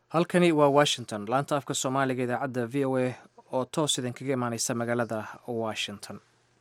halkani waa washington laanta afka soomaaliga idaacadda v o a oo toos idinkaga imaaneysa magaalada washington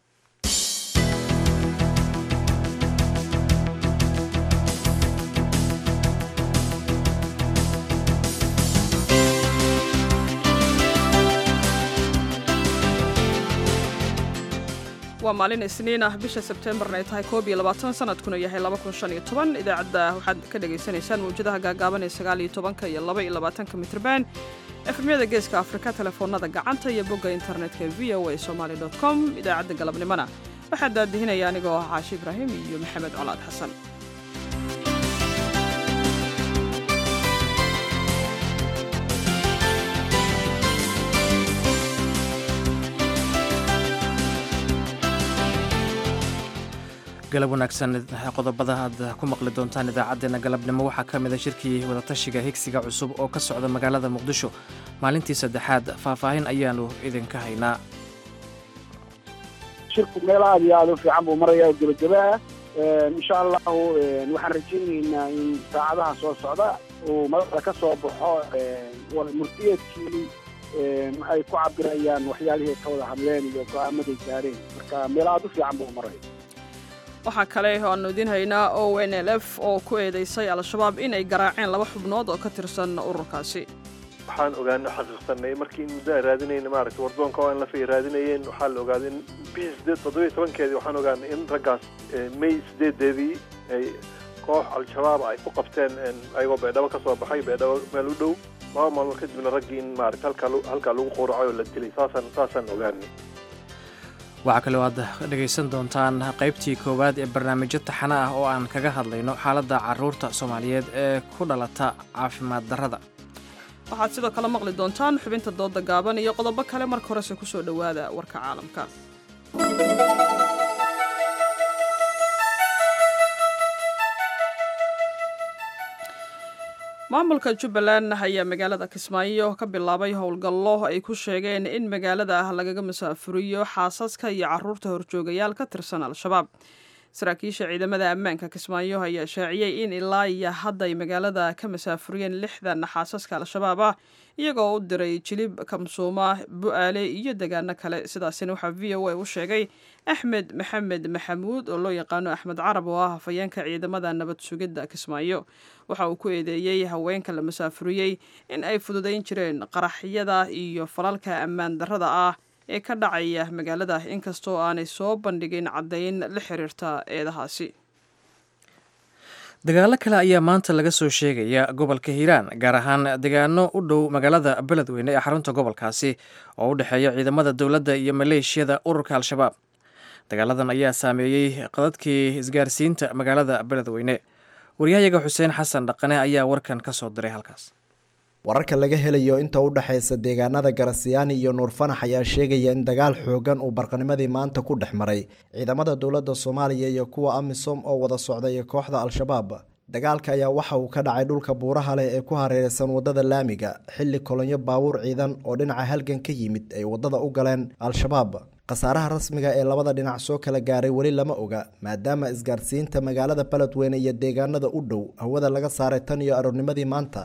waa maalin isniin ah bisha sebteembarna ay tahay koob iyo labaatan sanadkuna yahay laba kun shan iyo toban idaacadda waxaad ka dhagaysanaysaan mawjadaha gaagaaban ee sagaal iyo tobanka iyo laba iyo labaatanka mitrban efemyada geeska afrika telefoonada gacanta iyo bogga internetka v o a somaali dot com idaacadda galabnimona waxaa daadihinaya anigoo ah caashi ibraahim iyo maxamed colaad xasan galab wanaagsan qodobada aad ku maqli doontaan idaacaddeenna galabnimo waxaa ka mid a shirkii wadatashiga higsiga cusub oo ka socda magaalada muqdisho maalintii saddexaad faahfaahin ayaanu idinka haynaa shirku meel aad iyo aad u fiican buu maraya gebageba ah insha allahu waxaan rajaynaynaa in saacadaha soo socda uu madaxda ka soo baxo murtiyeedkii ay ku cabirayaan waxyaalihii ka wada hadleen iyo go-aamaday gaareen marka meel aad u fiican buu maraya waxaa kale oo aanu idiin haynaa o n l f oo ku eedeysay al-shabaab in ay garaaceen laba xubnood oo ka tirsan ururkaasi waxaan ogaano xaqiiqsanay markii in muddo aan raadinayna maaragtay wardoonka o n lf ay raadinayeen waxaa la ogaaday in bishii sideed toddobiyo tobankeedii waxaan ogaanay in raggaas may sideedeedii ay koox al-shabaab ay ku qabteen ayagoo beedhabo ka soo baxay beedhabo meel u dhow laba maalmood kadibna raggii in maaragtay halkaa halkaa lagu quuracay oo la dilay saasaan saasaan ogaanay waxaa kaloo aad dhegaysan doontaan qaybtii koowaad ee barnaamijyo taxano ah oo aan kaga hadlayno xaaladda carruurta soomaaliyeed ee ku dhalata caafimaad darrada waxaad sidoo kale maqli doontaan xubinta dooda gaaban iyo qodobo kale marka horese ku soo dhowaada warka caalamka maamulka jubbaland ayaa magaalada kismaayo ka bilaabay howlgallo ay ku sheegeen in magaalada ah lagaga masaafuriyo xaasaska iyo caruurta horjoogayaal ka tirsan al-shabaab saraakiisha ciidamada ammaanka kismaayo ayaa shaaciyey in ilaa iyo hadda ay magaalada ka masaafuriyeen lixdan xaasaska al-shabaab ah iyagoo u diray jilib kamsuuma bu-aale iyo degaano kale sidaasina waxaa v o a u sheegay axmed maxamed maxamuud oo loo yaqaano axmed carab oo ah hafayeenka ciidamada nabad sugidda kismaayo waxa uu ku eedeeyey haweenka la masaafuriyey in ay fududayn jireen qaraxyada iyo falalka ammaan darrada ah ee ka dhacaya magaalada inkastoo aanay soo bandhigin caddayn la xiriirta eedahaasi dagaalo kale ayaa maanta laga soo sheegaya gobolka hiiraan gaar ahaan degaano u dhow magaalada beledweyne ee xarunta gobolkaasi oo u dhexeeya ciidamada dowladda iyo maleeshiyada ururka al-shabaab dagaaladan ayaa saameeyey qadadkii isgaarsiinta magaalada beledweyne waryahayaga xuseen xasan dhaqane ayaa warkan ka soo diray halkaas wararka laga helayo inta u dhexaysa deegaanada garasiyaani iyo nuurfanax ayaa sheegaya in dagaal xoogan uu barqanimadii maanta ku dhex maray ciidamada dowladda soomaaliya iyo kuwa amisom oo wada socda iyo kooxda al-shabaab dagaalka ayaa waxa uu ka dhacay dhulka buuraha leh ee ku hareeraysan wadada laamiga xilli kolonyo baabuur ciidan oo dhinaca halgan ka yimid ay wadada u galeen al-shabaab khasaaraha rasmiga ee labada dhinac soo kala gaaray weli lama oga maadaama isgaarsiinta magaalada beledweyne iyo deegaanada u dhow hawada laga saaray tan iyo aroornimadii maanta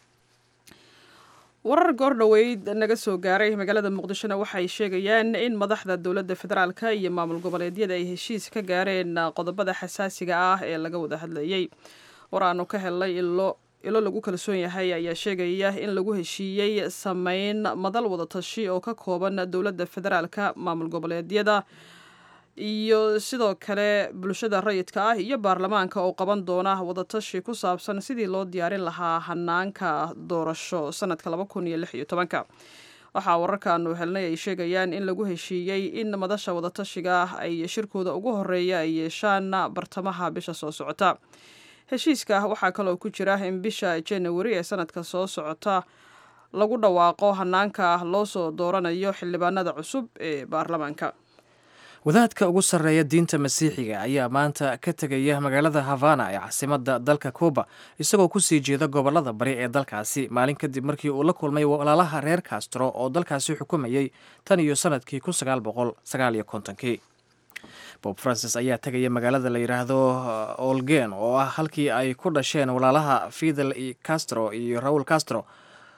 warar goordhoweyd naga soo gaaray magaalada muqdishona waxay sheegayaan in madaxda dowladda federaalka iyo maamul goboleedyada ay heshiis ka gaareen qodobada xasaasiga ah ee laga wada hadlayey war aanu ka helnay ilo ilo lagu kalsoon yahay ayaa sheegaya in lagu heshiiyey sameyn madal wadatashi oo ka kooban dowladda federaalka maamul goboleedyada iyo sidoo kale bulshada rayidka ah iyo baarlamaanka oo qaban doona wadatashi ku saabsan sidii loo diyaarin lahaa hanaanka doorasho sanadka laba kun iyo lix iyo tobanka waxaa wararkaanu helnay ay sheegayaan in lagu heshiiyey in madasha wadatashiga ay shirkooda ugu horeeya ay yeeshaan bartamaha bisha soo socota heshiiska waxaa kaloo ku jira in bisha januari ee sanadka soo socota lagu dhawaaqo hanaanka loo soo dooranayo xildhibaanada cusub ee baarlamaanka wadaadka ugu sarreeya diinta masiixiga ayaa maanta ka tegaya magaalada havana ee caasimadda dalka cuba isagoo kusii jeeda gobolada bari ee dalkaasi maalin kadib markii uu la kulmay walaalaha reer castro oo dalkaasi xukumayey tan iyo sanadkii kun sagaal boqol sagaal iyo kontonkii bob francis ayaa tegaya magaalada la yidhaahdo olgen oo ah halkii ay ku dhasheen walaalaha fidel castro iyo raul castro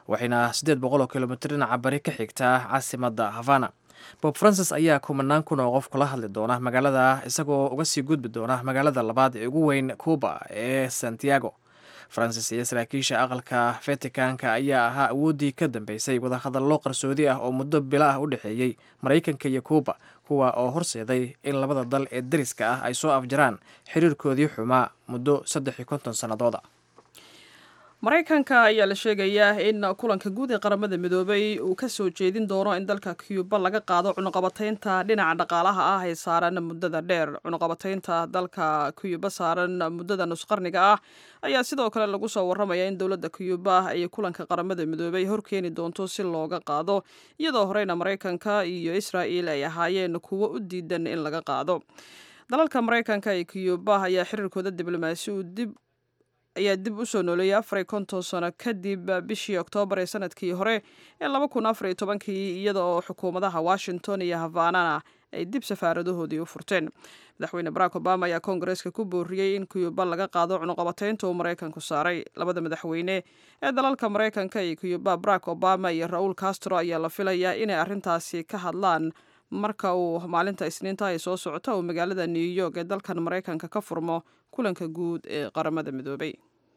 waxayna siddeed boqol oo kilomitr dhinaca bari ka xigtaa caasimadda havana bob francis ayaa kumanaan kun oo qof kula hadli doona magaalada isagoo uga sii gudbi doona magaalada labaad ee ugu weyn cuba ee santiago francis iyo saraakiisha aqalka vaticanka ayaa ahaa awooddii ka dambeysay wadahadallo qarsoodi ah oo muddo bilo ah u dhexeeyey maraykanka iyo cuba kuwa oo horseeday in labada dal ee dariska ah ay soo afjaraan xiriirkoodii xumaa muddo saddex iyo konton sannadooda maraykanka ayaa la sheegayaa in kulanka guud ee qaramada midoobay uu ka soo jeedin doono in dalka cuba laga qaado cunuqabataynta dhinaca dhaqaalaha ah ee saaran muddada dheer cunuqabataynta dalka cuba saaran muddada nusqarniga ah ayaa sidoo kale lagu soo warramaya in dowladda cuba ay kulanka qaramada midoobay horkeeni doonto si looga qaado iyadoo horeyna maraykanka iyo israa'il ay ahaayeen kuwo u diidan in laga qaado dalalka maraykanka ee cuba ayaa xiriirkooda diblomaasi uu dib ayaa dib u soo nooleeyay afar iyo konton sano kadib bishii oktoobar ee sanadkii hore ee laba kun afar iyo tobankii iyada oo xukuumadaha washington iyo havanana ay dib safaaradahoodii u furteen madaxweyne barack obama ayaa koongareeska ku booriyey in cuba laga qaado cunuqabataynta uu maraykanku saaray labada madaxweyne ee dalalka maraykanka iyo cuba barack obama iyo ra-uul castro ayaa la filayaa inay arrintaasi ka hadlaan marka uu maalinta isniinta ay soo socota uu magaalada new york ee dalkan maraykanka ka furmo kulanka guud ee qaramada midoobay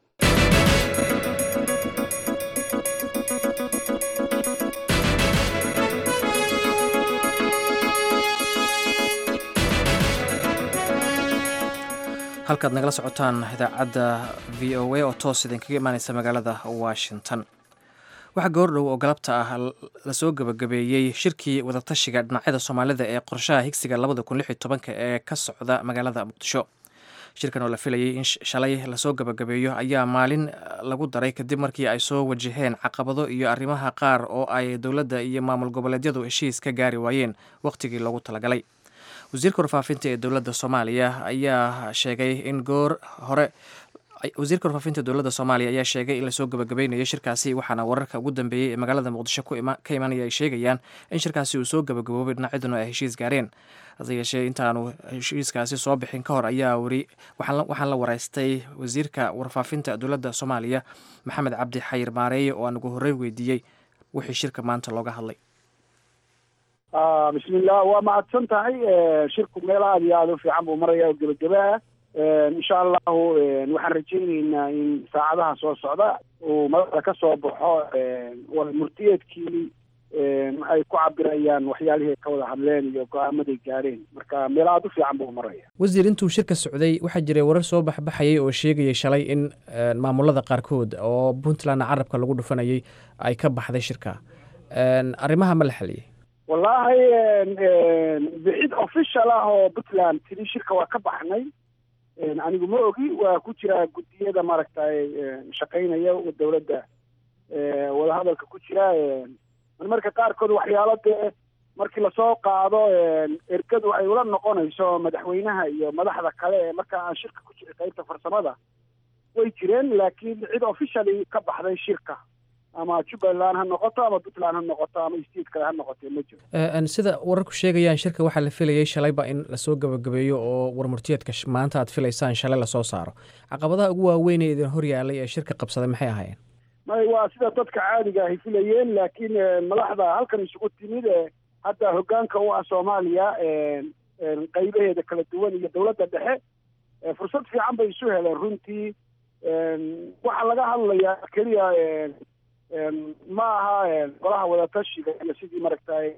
halkaad nagala socotaan idaacadda v o a oo toos idinkaga imaaneysa magaalada washington waxaa goordhow oo galabta ah lasoo gabagabeeyey shirkii wadatashiga dhinacyada soomaalida ee qorshaha higsiga labada kun lix iyo tobanka ee ka socda magaalada muqdisho shirkan oo la filayay in shalay lasoo gabagabeeyo ayaa maalin lagu daray kadib markii ay soo wajaheen caqabado iyo arrimaha qaar oo ay dowladda iyo maamul goboleedyadu heshiis ka gaari waayeen wakhtigii loogu talagalay wasiirka warfaafinta ee dowladda soomaaliya ayaa sheegay in goor hore wasiirka warfaafinta dowladda soomaaliya ayaa sheegay in lasoo gabagabeynayo shirkaasi waxaana wararka ugu dambeeyey ee magaalada muqdisho ka imanaya ay sheegayaan in shirkaasi uu soo gabagaboobay dhinacyaduna ay heshiis gaareen hase yeeshee intaanu heshiiskaasi soo bixin ka hor ayaa weri waxaan la wareystay wasiirka warfaafinta dowladda soomaaliya maxamed cabdi xayir maareeye oo aan ugu horreyn weydiiyey wixii shirka maanta looga hadlay bismillah waa mahadsan tahay shirku meel aada iyo aada u fiican buu maraya oo gebagabaa insha allahu waxaan rajayneynaa in saacadaha soo socda uu madaxda ka soo baxo murtiyeedkii ay ku cabirayaan waxyaalihii ay ka wada hadleen iyo go-aamaday gaareen marka meel aada u fiican buu maraya wasiir intuu shirka socday waxaa jiray warar soo baxbaxayay oo sheegayay shalay in maamulada qaarkood oo puntlandna carabka lagu dhufanayay ay ka baxday shirka arrimaha ma la xaliyey wallaahi bixid official ah oo puntland tiri shirka waa ka baxnay anigu ma ogi waa ku jira guddiyada maaragtay shaqaynaya dowladda wadahadalka ku jira marmarka qaarkood waxyaalo dee markii lasoo qaado ergadu ay ula noqonayso madaxweynaha iyo madaxda kale ee marka aan shirka ku jiray qaybta farsamada way jireen laakiin cid officially ka baxday shirka ama jubbaland ha noqoto ama puntland ha noqoto ama state kale ha noqoto ma jiro sida wararku sheegayaan shirka waxaa la filayay shalayba in lasoo gabagabeeyo oo warmurtiyeedka maanta aad filaysaan shalay lasoo saaro caqabadaha ugu waaweyn ee idin horyaalay ee shirka qabsaday maxay ahaayeen may waa sida dadka caadiga ahy filayeen laakiin madaxda halkan isugu timid ee hadda hoggaanka u ah soomaaliya qaybaheeda kala duwan iyo dowladda dhexe fursad fiican bay isu heleen runtii waxaa laga hadlayaa keliya ma aha golaha wadatashiga iyo sidii maaragtay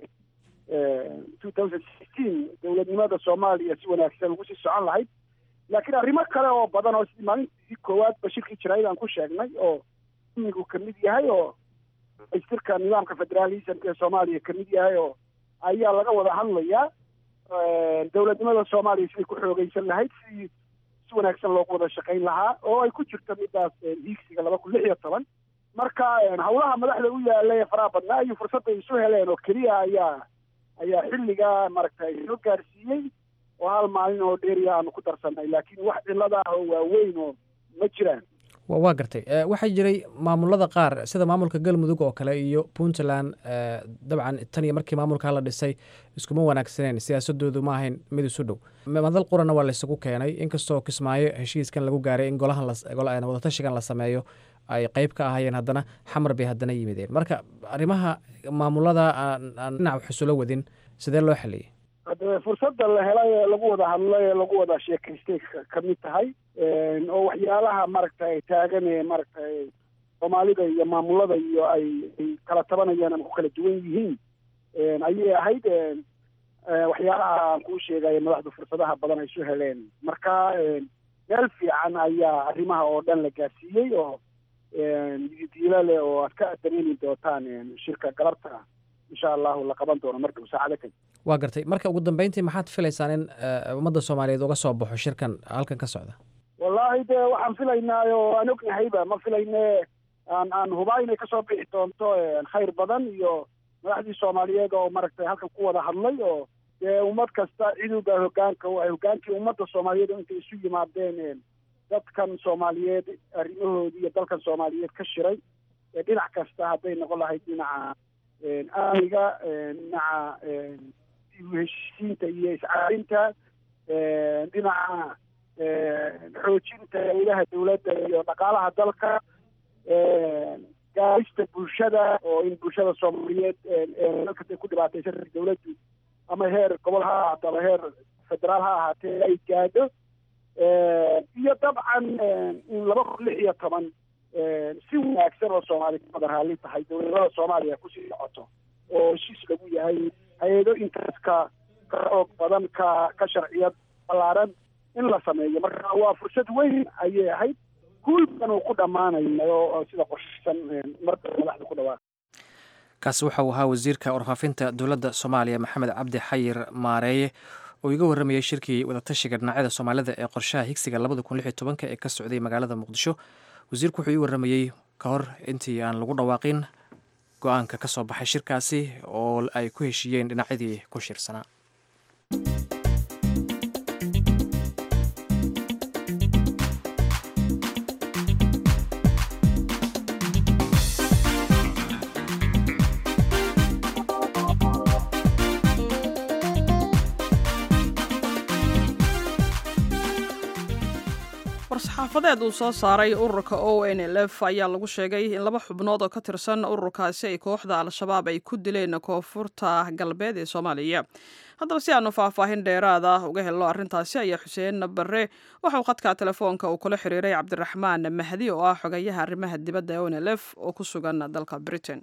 two thousand sixteen dowladnimada soomaaliya si wanaagsan ugu sii socon lahayd laakiin arrimo kale oo badan oo sidii maalintii koowaadba shirkii jarayd aan ku sheegnay oo imigu kamid yahay oo istirka nidaamka federalismka ee soomaaliya kamid yahay oo ayaa laga wada hadlayaa dowladnimada soomaaliya siday ku xoogeysan lahayd sidii si wanaagsan loogu wada shaqayn lahaa oo ay ku jirto midaas hiigsiga laba kun lix iyo toban marka hawlaha madaxda u yaala ee faraha badnaa iyo fursadday isu heleen oo keliya ayaa ayaa xilligaa maaragtay soo gaarsiiyey oo hal maalin oo dheeriya aanu ku darsanay laakiin wax cilada ah oo waaweyn oo ma jiraan waa gartay waxaa jiray maamulada qaar sida maamulka galmudug oo kale iyo puntland dabcan tan iyo markii maamulka la dhisay iskuma wanaagsaneen siyaasadoodu ma ahayn mid isu dhow madal qurana waa laysugu keenay inkastoo kismaayo heshiiskan lagu gaaray in golahan wadatashigan la sameeyo ay qeyb ka ahayeen haddana xamar bay haddana yimideen marka arrimaha maamulada aan dhinac wax isula wadin sidee loo xaliyey hade fursadda la helay ee lagu wada hadlay ee lagu wada sheekaystay ka mid tahay oo waxyaalaha maaragtay taagan ee maaragtay soomaalida iyo maamulada iyo ay ay kala tabanayaan ama ku kala duwan yihiin ayay ahayd waxyaalaha aan kuu sheegayo madaxdu fursadaha badan ay soo heleen marka meel fiican ayaa arrimaha oo dhan la gaarsiiyey oo diilo leh oo aad ka dareemi doontaan shirka galabta insha allahu la qaban doono marka saacado kadib waa gartay marka ugu dambeyntii maxaad filaysaan in ummadda soomaaliyeed uga soo baxo shirkan halkan ka socda wallaahi de waxaan filaynaa oo aan ognahayba ma filayne aan aan hubaa inay kasoo bixi doonto khayr badan iyo madaxdii soomaaliyeed oo maaragtay halkan ku wada hadlay oo dee ummad kasta ciduga hogaanka hogaankii ummadda soomaaliyeed oo intay isu yimaadeen dadkan soomaaliyeed arrimahoodii iyo dalkan soomaaliyeed ka shiray dhinac kasta hadday noqon lahayd dhinaca amniga dhinaca heshiisiinta iyo iscaalinta dhinaca xoojinta ilaha dawladda iyo dhaqaalaha dalka gaarista bulshada oo in bulshada soomaaliyeed dalkasta ku dhibaataysan dawladdu ama heer gobol ha ahaato ama heer federaal ha ahaatee ay gaadho iyo dabcan in laba kun lix iyo toban si wanaagsan oo soomaali ka wada raalli tahay dowladnimada soomaaliya kusii socoto oo heshiis lagu yahay hay-ado intaas ka ka xoog badan ka ka sharciyad ballaaran in la sameeyo marka waa fursad weyn ayay ahayd guul badan uu ku dhammaanayo oo sida qorshaysan marka madaxda ku dhawaa kaasi waxa uu ahaa wasiirka warfaafinta dowladda soomaaliya maxamed cabdi xayir maareeye oo iga warramayay shirkii wadatashiga dhinacyada soomaalida ee qorshaha higsiga labada kun lix iyo tobanka ee ka socday magaalada muqdisho wasiirku wuxuu ii warramayey ka hor intii aan lagu dhawaaqin go-aanka ka soo baxay shirkaasi oo ay ku heshiiyeen dhinacyadii ku shirsanaa war-saxaafadeed uu soo saaray ururka o n l f ayaa lagu sheegay in laba xubnood oo ka tirsan ururkaasi ay kooxda al-shabaab ay ku dileen koonfurta galbeed ee soomaaliya haddaba si aanu faahfaahin dheeraad ah uga helno arrintaasi ayaa xuseen barre waxauu khadka telefoonka uu kula xiriiray cabdiraxmaan mahdi oo ah xogayaha arrimaha dibadda e o n l f oo ku sugan dalka britain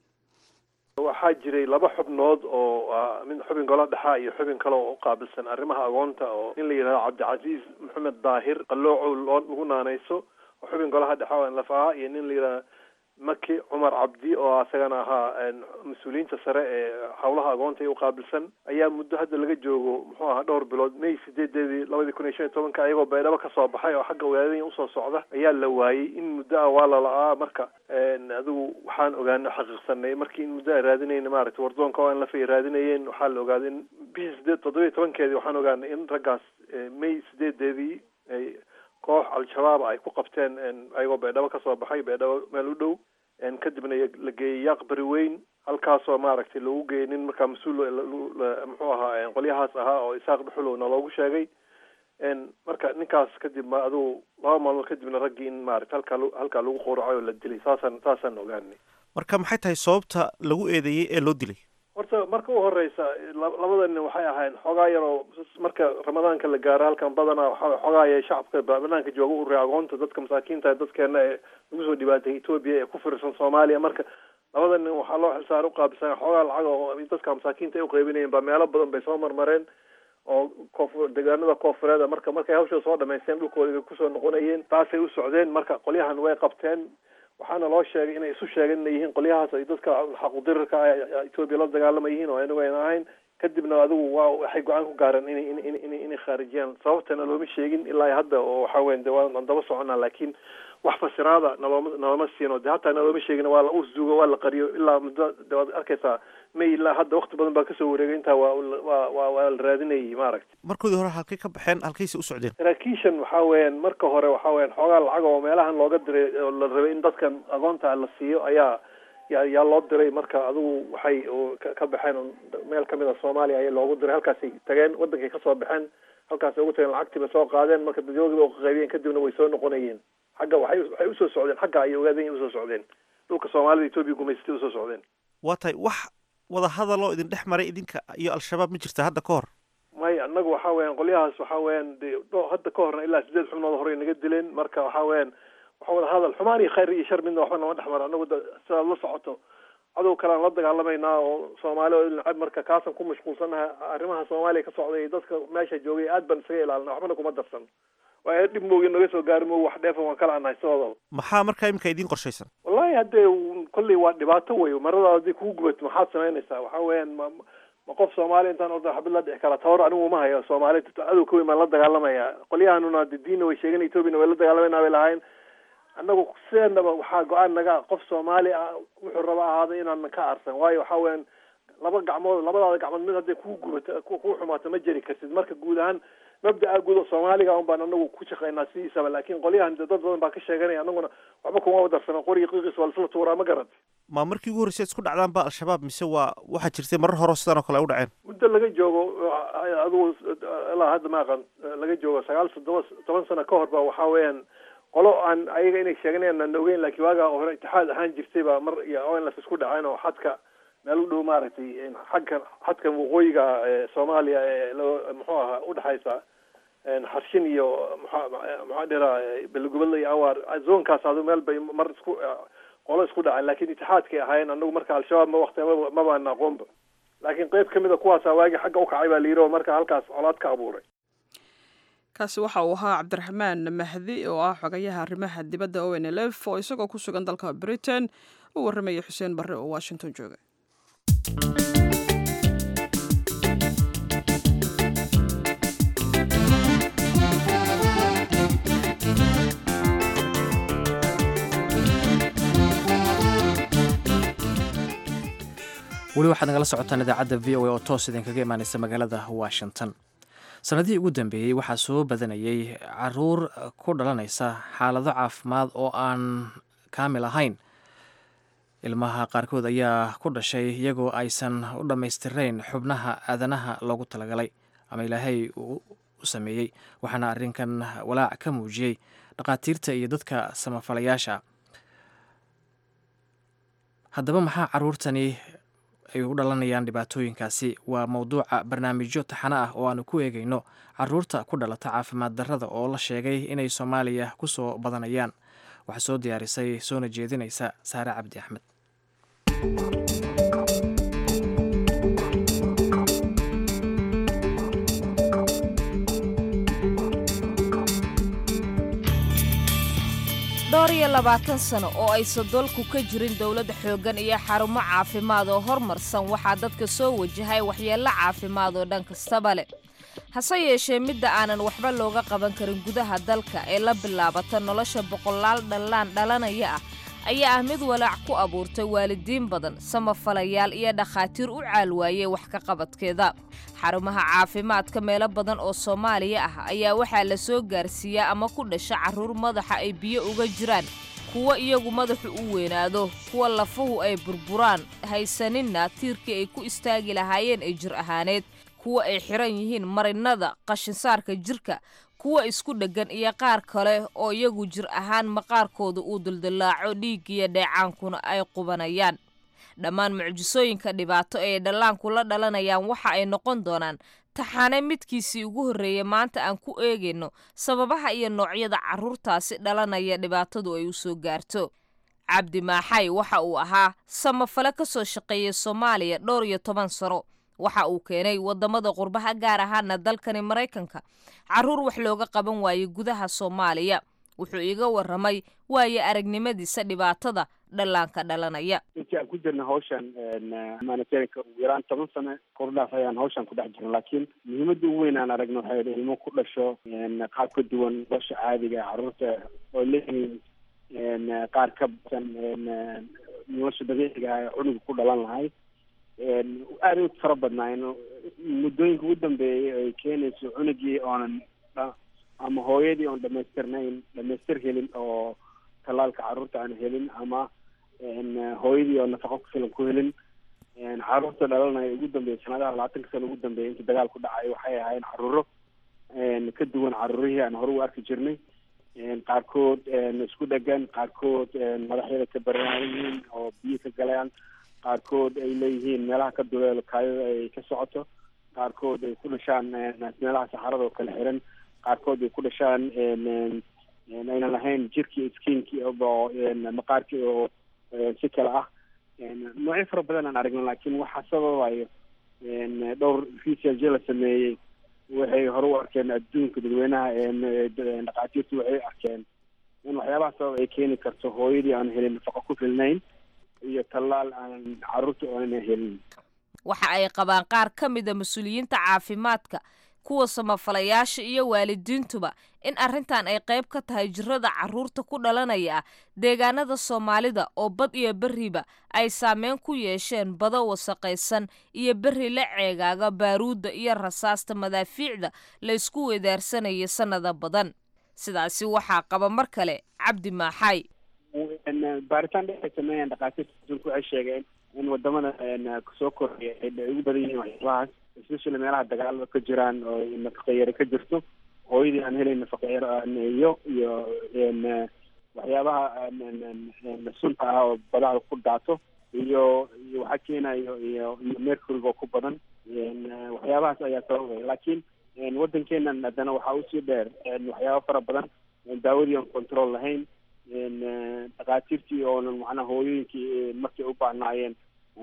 waxaa jiray laba xubnood oo mid xubin golo dhexaa iyo xubin kale oo u qaabilsan arrimaha agoonta oo in la yidhahdo cabdicasiis maxamed daahir qaloocow loo lagu naanayso oo xubin golaha dhexa oo nlaf ahaa iyo nin la yidhahdo maki cumar cabdi oo asagana ahaa mas-uuliyiinta sare ee howlaha agoonta ee uqaabilsan ayaa muddo hadda laga joogo muxuu ahaa dhowr bilood may sideedeedii labadii kun iyo shan iyo tobanka ayagoo baydhabo kasoo baxay oo xagga wadaadanya usoo socda ayaa la waayey in muddo ah waa lala-aa marka adigu waxaan ogaano xaqiiqsanay markii in muddo a raadinayna maaragtay wardoonka oo aan lafay raadinayeen waxaa la ogaaday in bishii sideed toddoba iyo tobankeedii waxaan ogaanay in raggaas may sideedeedii ay koox al-shabaab ay ku qabteen ayagoo baydhabo kasoo baxay baydhabo meel u dhow kadibna la geeyey yaaq bari weyn halkaasoo maaragtay lagu geeyey nin markaa mas-uul muxuu ahaa qolyahaas ahaa oo isaaq dhuxulowna loogu sheegay marka ninkaas kadib ma adugu laba maalmood kadibna raggii in maarata halkaa halkaa lagu qowracay oo la dilay saasaan saasaan ogaanay marka maxay tahay sababta lagu eedeeyey ee loo dilay horta marka u horeysa labada nin waxay ahayn xoogaa yaroo marka ramadaanka la gaaro halkan badanaa waxa xoogaaya shacabka banaanka jooga u ray agoonta dadka masaakiinta dadkeena ee lagu soo dhibaatay etoobiya ee ku firirsan soomaaliya marka labada nin waxaa loo xilsaara uqaabilsan xoogaa lacag oo dadka masaakiinta ay uqeybinayeen baa meelo badan bay soo marmareen oo koonfur deegaanada koonfureeda marka markay hawsha soo dhamaysteen dhulkooda kusoo noqonayeen taasay u socdeen marka qolyahan way qabteen waxaana loo sheegay inay isu sheegeen inay yihiin qolyahaas ay dadka xaqudirirka etoobiya la dagaalama yihiin oo anagu ayna ahayn kadibna adigu waa waxay go-aan ku gaareen inay in in inay khaarijiyaan sababtana looma sheegin ilaa hadda oo waxa weyan de waan daba soconaa laakiin wax fasiraada nalooma nalooma siino de hataa nalooma sheegin waa la usduugo waa la qariyo ilaa muddo de waad arkaysaa may ilaa hadda wakti badan baa kasoo wareegay intaa waa waa waa waa la raadinayay maaragtay markoodii hore halkay ka baxeen halkayse u socdeen saraakiishan waxaa weeyaan marka hore waxaa weeyaan xoogaa lacag oo meelahan looga diray oo la rabay in dadkan agoonta la siiyo ayaa yaa yaa loo diray marka adigu waxay ka baxeen meel kamid a soomaaliya ayaa loogu diray halkaasay tageen wadankay kasoo baxeen halkaasay ugu tageen lacagtiiba soo qaadeen marka dadwoogiiba uqaybiyeen kadibna way soo noqonayeen xagga waxay waxay usoo socdeen xagga ayay ogaadeen usoo socdeen dhulka soomaalida etoobiya gumaysatay usoo socdeen waa tahay wax wada hadaloo idin dhex maray idinka iyo al-shabaab ma jirta hadda ka hor may annagu waxaa weeyaan qolyahaas waxaa weeyaan de hadda ka horna ilaa sideed xubnood horey naga dileen marka waxaa weeyaan waxa wada hadal xumaan iyo khayr iyo shar midna waxba nama dhex mara annagu sidaad la socoto cadow kalean la dagaalamaynaa oo soomaali oo nacab marka kaasaan ku mashquulsanaha arrimaha soomaaliya ka socday iyo dadka meesha joogay aad baan isaga ilaalina waxbana kuma darsan waa dhib moogi naga soo gaari mo wax dheefa waan kala anahay sidooda maxaa markaa iminka idiin qorshaysan wallahi haddee kolley waa dhibaato wey marada haddii kugu gubato maxaad samaynaysaa waxaa weeyaan ma ma qof soomaali intaan orda xabid la dhici kara tawar anigu uma hayo soomaali cadow ka weyn baan la dagaalamaya qolyahanuna de diinna way sheegan etoobiyana way la dagaalamayna bay lahayn annagu sideenaba waxaa go-aan naga qof soomaali ah wuxuu raba ahaada inaanan ka arsan waayo waxaa weeyaan laba gacmood labadaada gacmood mid hadday kuu gubato kuu xumaato ma jeri kartid marka guud ahaan mabda'a guud oo soomaaliga un baan anagu ku shaqaynaa sidiisaba laakiin qolyahan de dad badan baa ka sheeganaya anaguna waxba kuma wadarsana qoriga qiiqiis waa laisla tuuraa ma garat ma markii ugu horreysay isku dhacdaan ba al-shabaab mise waa waxaa jirtay marar hore sidaan oo kale ay u dhaceen muddo laga joogo adigu ilaa hadda ma aqan laga joogo sagaal toddoba toban sano ka hor ba waxaa weeyaan qolo aan ayaga inay sheeganayaan aan ogeyn laakiin waagaa hore itixaad ahaan jirtay baa mar iyo onlas isku dhaceen oo xadka meel u dhow maaragtay xagkan xadkan waqooyiga soomaaliya ee loo muxuu ahaa udhexaysa xarshin iyo mxa maxaa dhiraa belegubadla iyo awaar zoonkaas adu meel bay mar isku qolo isku dhaceen laakiin itixaadkay ahaayeen anagu marka al-shabaab ma wakti maba mabaan aqoonba laakiin qeyb kamid a kuwaasa waagi xagga ukacay baa la yidhi oo marka halkaas colaad ka abuuray kaasi waxa uu ahaa cabdiraxmaan mahdi oo ah xogayaha arrimaha dibadda o n l f oo isagoo ku sugan dalka britain u warramaya xuseen barre oo washington jooga weli waxaad nagala socotaan idaacadda v o a oo toos idinkaga imaaneysa magaalada washington sanadihii ugu dambeeyey waxaa soo badanayay caruur ku dhalanaysa xaalado caafimaad oo aan kaamil ahayn ilmaha qaarkood ayaa ku dhashay iyagoo aysan u dhammaystirayn xubnaha aadanaha loogu talagalay ama ilaahay uu u sameeyey waxaana arrinkan walaac ka muujiyey dhakhaatiirta iyo dadka samafalayaasha haddaba maxaa caruurtani ay u dhalanayaan dhibaatooyinkaasi waa mowduuca barnaamijyo taxano ah oo aanu ku eegayno caruurta ku dhalata caafimaad darrada oo la sheegay inay soomaaliya ku soo badanayaan waxaa soo diyaarisay soona jeedinaysa saare cabdi axmed dhowr iyo labaatan sano oo aysan dalku ka jirin dowlad xooggan iyo xarumo caafimaad oo hormarsan waxaa dadka soo wajahay waxyeello caafimaad oo dhan kastaba leh hase yeeshee midda aanan waxba looga qaban karin gudaha dalka ee la bilaabata nolosha boqolaal dhallaan dhalanaya ah ayaa ah mid walaac ku abuurtay waalidiin badan samafalayaal iyo dhakhaatiir u caalwaayey wax ka qabadkeeda xarumaha caafimaadka meelo badan oo soomaaliya ah ayaa waxaa la soo gaarsiiyaa ama ku dhasha carruur madaxa ay biyo uga jiraan kuwa iyagu madaxu u weynaado kuwa lafuhu ay burburaan haysaninna tiirkii ay ku istaagi lahaayeen ee jir ahaaneed kuwa ay xiran yihiin marinnada qashinsaarka jirka kuwa isku dheggan iyo qaar kale oo iyagu jir ahaan maqaarkooda uu duldillaaco dhiiggiyo dheecaankuna ay qubanayaan dhammaan mucjisooyinka dhibaato ee dhallaanku la dhalanayaan waxa ay noqon doonaan taxaane midkiisii ugu horreeyey maanta aan ku eegayno sababaha iyo noocyada carruurtaasi dhalanaya dhibaatadu ay u soo gaarto cabdi maaxay waxa uu ahaa samafale ka soo shaqeeyay soomaaliya dhowr iyo toban sano waxa uu keenay waddamada qurbaha gaar ahaana dalkani maraykanka carruur wax looga qaban waayey gudaha soomaaliya wuxuu iiga warramay waayo aragnimadiisa dhibaatada dhallaanka dhalanaya intii aan ku jirna hawshan humanitarianka ugu yaraan toban sano kordhaaf ayaan hawshan ku dhex jirna laakiin muhiimadda ugu weyn aan aragno waxay idhi ilmo ku dhasho qaab ka duwan nolosha caadiga carruurta oo leeyihiin qaar ka basan nolosha dabiiciga ah ee cunuga ku dhalan lahay aada u fara badnaayeen muddooyinka ugu dambeeyay ay keenayso cunugii oonan ama hooyadii oon dhamaystirnayn dhamaystir helin oo tallaalka carruurta aan helin ama hooyadii oo nafaqo ku filan ku helin carruurta dhalanaya ugu dambeeyay sanadaha labaatanka sano ugu dambeeyay intii dagaal ku dhacay waxay ahaayeen carruuro ka duwan carruurihii aan hore u arki jirnay qaarkood isku dhegan qaarkood madaxyada ka baraan yihiin oo biyo ka galayaan qaarkood ay leeyihiin meelaha ka duleelo kaayada ay ka socoto qaarkood ay ku dhashaan meelaha saxarada oo kala xiran qaarkood ay ku dhashaan aynan lahayn jirkii skinkii oo maqaarkii oo si kale ah noocyo fara badan aan aragna laakiin waxaa sababayo dhowr research la sameeyey waxay hore u arkeen adduunka dadweynaha dhakhaatiirtu waxay arkeen in waxyaabaha sabab ay keeni karto hooyadii aan helin nafaqo ku filnayn iyo tallaal aan carruurta oonan helin waxa ay qabaan qaar ka mida mas-uuliyiinta caafimaadka kuwa samafalayaasha iyo waalidiintuba in arrintan ay qayb ka tahay jirada carruurta ku dhalanaya ah deegaanada soomaalida oo bad iyo berriba ay saameyn ku yeesheen bado wasaqaysan iyo berri la ceegaaga baaruudda iyo rasaasta madaafiicda la isku wedaarsanaya sannada badan sidaasi waxaa qaba mar kale cabdi maaxay baaritaan dheer ay sameeyeen dhakhaatiirta adduunka waxay sheegeen in wadamada soo koraya ay ugu badan yihiin waxyaabahaas especially meelaha dagaalada ka jiraan oo nafaqeyare ka jirto hooyadii aan helayn nafaqeyaro iyo iyo waxyaabaha sunta ah oo badaha ku daato iyo iyo waxaa keenayo iyo iyo mercuryga oo ku badan waxyaabahaas ayaa sababaya laakiin waddankeenan haddana waxaa usii dheer waxyaaba fara badan daawadii aan control lahayn dhakhaatiirtii oonan macnaha hooyooyinkii markay u baahnaayeen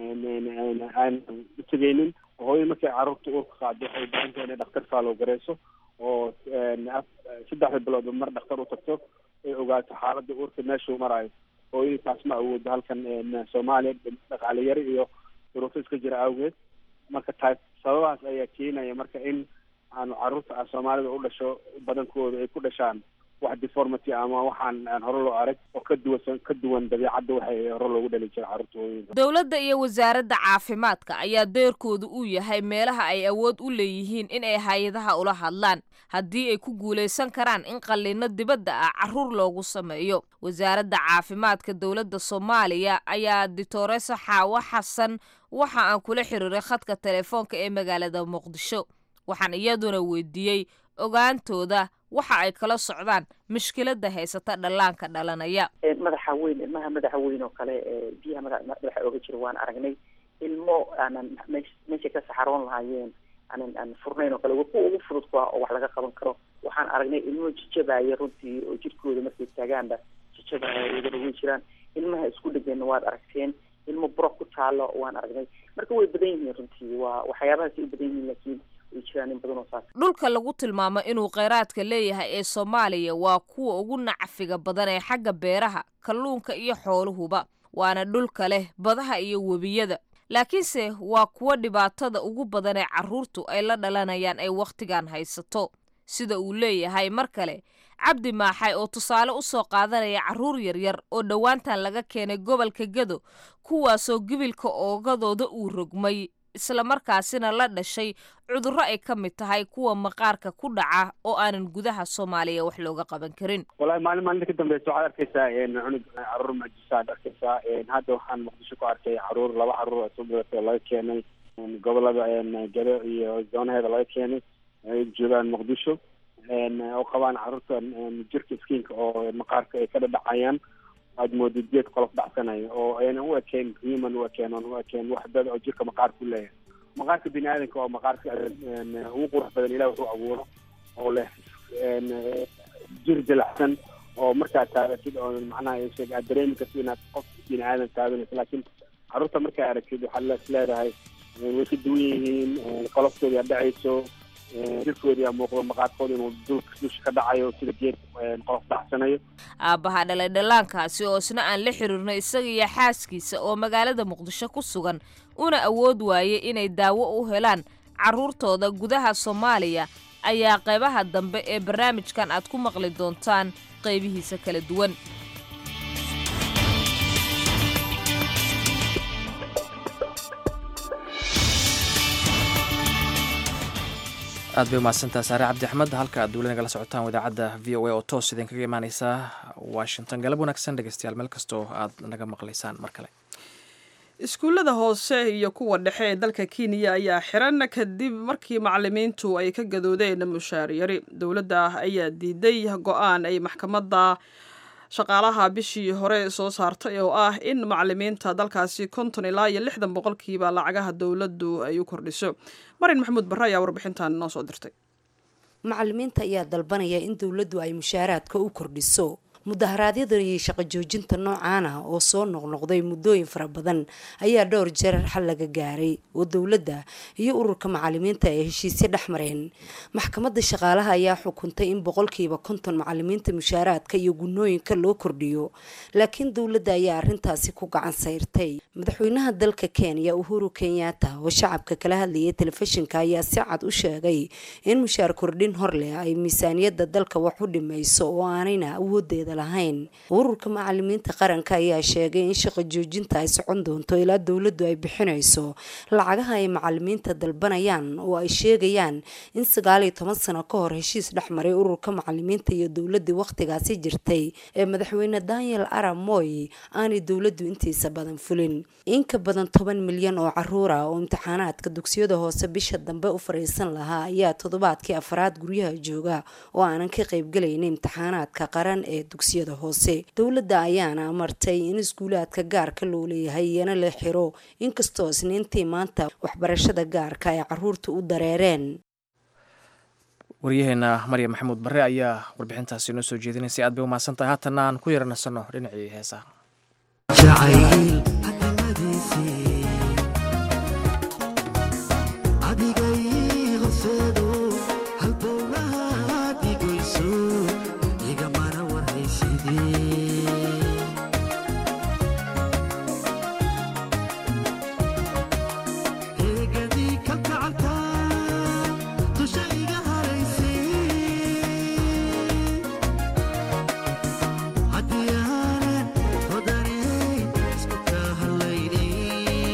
aan u tegeynin hooyada markay carruurta uurka qaado waxay baahan tahay inay dhakhtar faalow gareyso oo saddexda biloodba mar dhakhtar u tagto ay ogaato xaaladda uurka meeshuu marayo hooyadii taas ma awoodo halkan soomaaliya dhaqaale yari iyo duruufo iska jira awgeed marka taas sababahaas ayaa keenaya marka in aanu carruurta soomaalida u dhasho badankooda ay ku dhashaan wax deformity ama waxaan aan hore loo arag oo ka duwan ka duwan dabiicadda waxay hore loogu dhali jira carruurta hooyooyinka dowladda iyo wasaaradda caafimaadka ayaa deerkoodu uu yahay meelaha ay awood u leeyihiin in ay hay-adaha ula hadlaan haddii ay ku guulaysan karaan in qalliino dibadda ah carruur loogu sameeyo wasaaradda caafimaadka dowladda soomaaliya ayaa dictoresa xaawo xasan waxa aan kula xiriiray khadka telefoonka ee magaalada muqdisho waxaan iyaduna weydiiyey ogaantooda waxa ay kala socdaan mushkiladda haysata dhallaanka dhalanaya madaxa weyn ilmaha madaxa weyn oo kale ee biyaha madaxa ooga jira waan aragnay ilmo aanan meeshay ka saxaroon lahaayeen aanan aan furnayn oo kale waa kuwa ugu fudud kuwa oo wax laga qaban karo waxaan aragnay ilmo jijabaya runtii oo jirkooda markay taagaanba jijabaya iyagana way jiraan ilmaha isku dhegeenna waad aragteen ilmo buro ku taalo waan aragnay marka way badan yihiin runtii waa waxyaabahaasay u badan yihiin laakiin dhulka lagu tilmaamo inuu kheyraadka leeyahay ee soomaaliya waa kuwa ugu nacfiga badan ee xagga beeraha kalluunka iyo xooluhuba waana dhulka leh badaha iyo webiyada laakiinse waa kuwa dhibaatada ugu badan ee carruurtu ay la dhalanayaan ay wakhtigan haysato sida uu leeyahay mar kale cabdi maaxay oo tusaale u soo qaadanaya carruur yaryar oo dhowaantan laga keenay gobolka gado kuwaasoo gibilka oogadooda uu rogmay islamarkaasina la dhashay cudurro ay ka mid tahay kuwa maqaarka ku dhaca oo aanan gudaha soomaaliya wax looga qaban karin wallahi maalin maalinta ka dambeysa waxaad arkeysaa cunug caruur majisaad arkeysaa hadda waxaan muqdisho ku arkay caruur laba caruur soo badatay oo laga keenay gobolada gado iyo zoonaheeda laga keenay ay joogaan muqdisho oo qabaan caruurta jirka skiinka oo maqaarka ay ka dhadhacayaan aad moodid geed qolof dhacsanayo oo aynan u ekeen human u ekeen oon u ekeen wax dad oo jirka maqaarka u leeyahay maqaarka bini aadanka oo maqaarka ugu qurux badan ilah wuxuu abuuro oo leh jir dilacsan oo markaad taagatid oo macnaha aad dareemi kartid inaad qof bini aadan taaganayso laakiin carruurta markaa aragtid waxaad is leedahay way ka duwan yihiin qoloftooda aad dhacayso jirkoodii aa muuqdo maqaarkooda inuu dulka dusha ka dhacayo sida geed qolof dhacsanayo aabbaha dhalay dhallaankaasi oo isna aan la xiriirno isaga iyo xaaskiisa oo magaalada muqdisho ku sugan una awood waaye inay daawo u helaan carruurtooda gudaha soomaaliya ayaa qaybaha dambe ee barnaamijkan aad ku maqli doontaan qaybihiisa kala duwan aad bay umahadsantaha saare cabdi axmed halka aad dowla nagala socotaan idaacadda v o a oo toos idinkaga imaaneysa washington galab wanaagsan dhegeystayaal meel kastoo aad naga maqlaysaan mar kale iskuullada hoose iyo kuwa dhexe ee dalka kenya ayaa xiran kadib markii macalimiintu ay ka gadoodeen mushaar yari dowladda ayaa diiday go-aan ay maxkamadda shaqaalaha bishii hore soo saartay oo ah in macalimiinta dalkaasi konton ilaa iyo lixdan boqolkiiba lacagaha dowladdu ay u kordhiso marin maxamuud barre ayaa warbixintan noo soo dirtay macalimiinta ayaa dalbanaya in dowladdu ay mushaaraadka u kordhiso mudaharaadyada iyo shaqo joojinta noocaan ah oo soo noqnoqday muddooyin fara badan ayaa dhowr jeer xal laga gaaray oo dowladda iyo ururka macalimiinta ay heshiisyo dhex mareen maxkamadda shaqaalaha ayaa xukuntay in boqolkiiba konton macalimiinta mushaaraadka iyo gunooyinka loo kordhiyo laakiin dowladda ayaa arintaasi ku gacan sayrtay madaxweynaha dalka kenya uhuru kenyatta oo shacabka kala hadlayay telefishinka ayaa si cad u sheegay in mushaar kordhin hor leh ay miisaaniyadda dalka wax u dhimayso oo aanayna awoodeeda lahayn ururka macalimiinta qaranka ayaa sheegay in shaqo joojinta ay socon doonto ilaa dowladdu ay bixinayso lacagaha ay macalimiinta dalbanayaan oo ay sheegayaan in sagaal iyo toban sano ka hor heshiis dhexmaray ururka macalimiinta iyo dowladii wakhtigaasi jirtay ee madaxweyne daniel arab moy aanay dowladdu intiisa badan fulin in ka badan toban milyan oo caruur ah oo imtixaanaadka dugsiyada hoose bisha dambe u fariisan lahaa ayaa toddobaadkii afraad guryaha jooga oo aanan ka qaybgelaynin imtixaanaadka qaran ee dugsiyada hoose dowladda ayaana amartay in iskuulaadka gaarka loo leeyahay iyana la xiro inkastoo isniintii maanta waxbarashada gaarka ay caruurta u dareereen waryaheena maryam maxamuud barre ayaa warbixintaasi noo soo jeedinaysay aad bay umahadsan tahay haatanna aan ku yaranasanno dhinacii heesaha Hadiyaan hodanay isku ka hadlaynay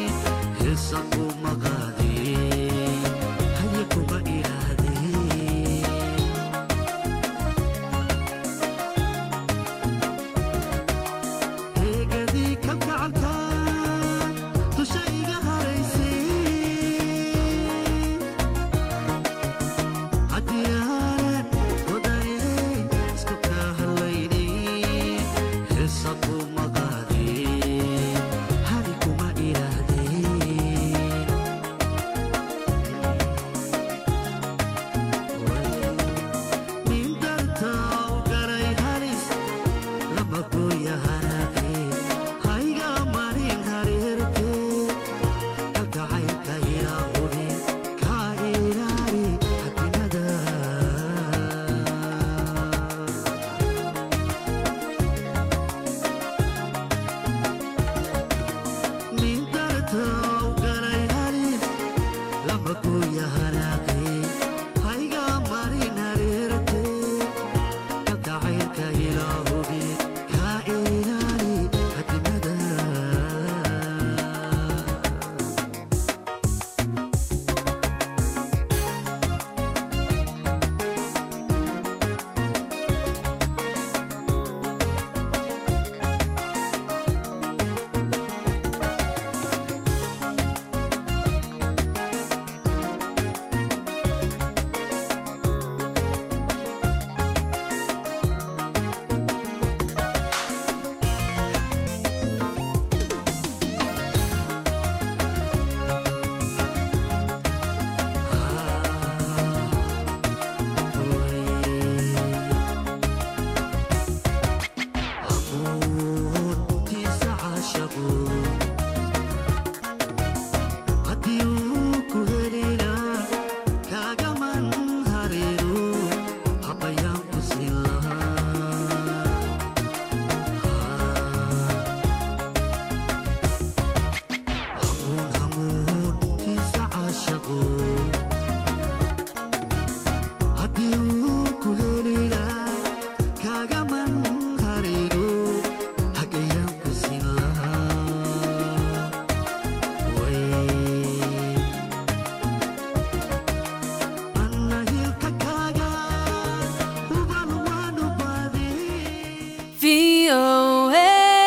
VOA.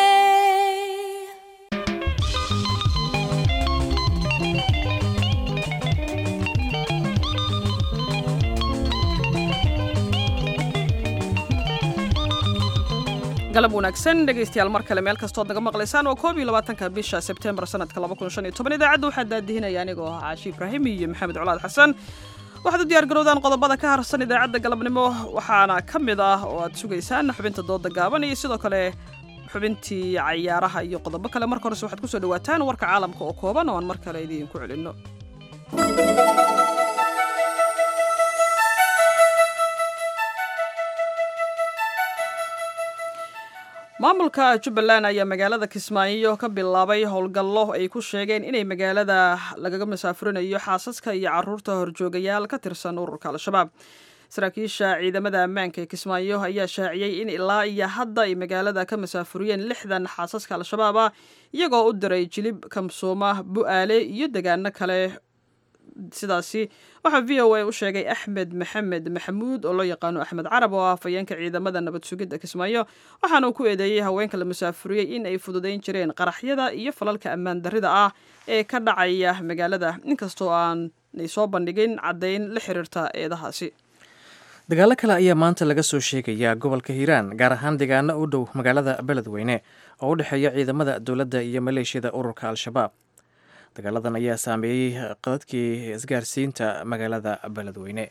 galab wanaagsan dhegaystayaal mar kale meel kastood naga maqlaysaan waa koob iyo labaatanka bisha sebtembar sanadka laba kun shan iyo toban idaacadda waxaa daadihinaya anigoo ah caashi ibraahim iyo maxamed colaad xasan waxaad u diyaar garowdaan qodobada ka harsan idaacadda galabnimo waxaana ka mid ah oo aad sugaysaan xubinta dooda gaaban iyo sidoo kale xubintii cayaaraha iyo qodobo kale marka horese waxaad kusoo dhawaataan warka caalamka oo kooban oo aan mar kale idiinku celinno maamulka jubbaland ayaa magaalada kismaayo ka bilaabay howlgallo ay ku sheegeen inay magaalada lagaga masaafurinayo xaasaska iyo caruurta horjoogayaal ka tirsan ururka al-shabaab saraakiisha ciidamada ammaanka ee kismaayo ayaa shaaciyey in ilaa iyo hadda ay magaalada ka masaafuriyeen lixdan xaasaska al-shabaab ah iyagoo u diray jilib kamsooma bu-aale iyo degaano kale sidaasi waxaa v o a u sheegay axmed maxamed maxamuud oo loo yaqaano axmed carab oo ah afhayeenka ciidamada nabad sugidda kismaayo waxaana uu ku eedeeyey haweenka la masaafuriyey in ay fududayn jireen qaraxyada iyo falalka ammaan darrida ah ee ka dhacaya magaalada inkastoo aanay soo bandhigin caddayn la xiriirta eedahaasi dagaalo kale ayaa maanta laga soo sheegayaa gobolka hiiraan gaar ahaan deegaano u dhow magaalada beledweyne oo u dhexeeya ciidamada dowladda iyo maleeshiyada ururka al-shabaab dagaaladan ayaa saameeyey qadadkii isgaarsiinta magaalada beledweyne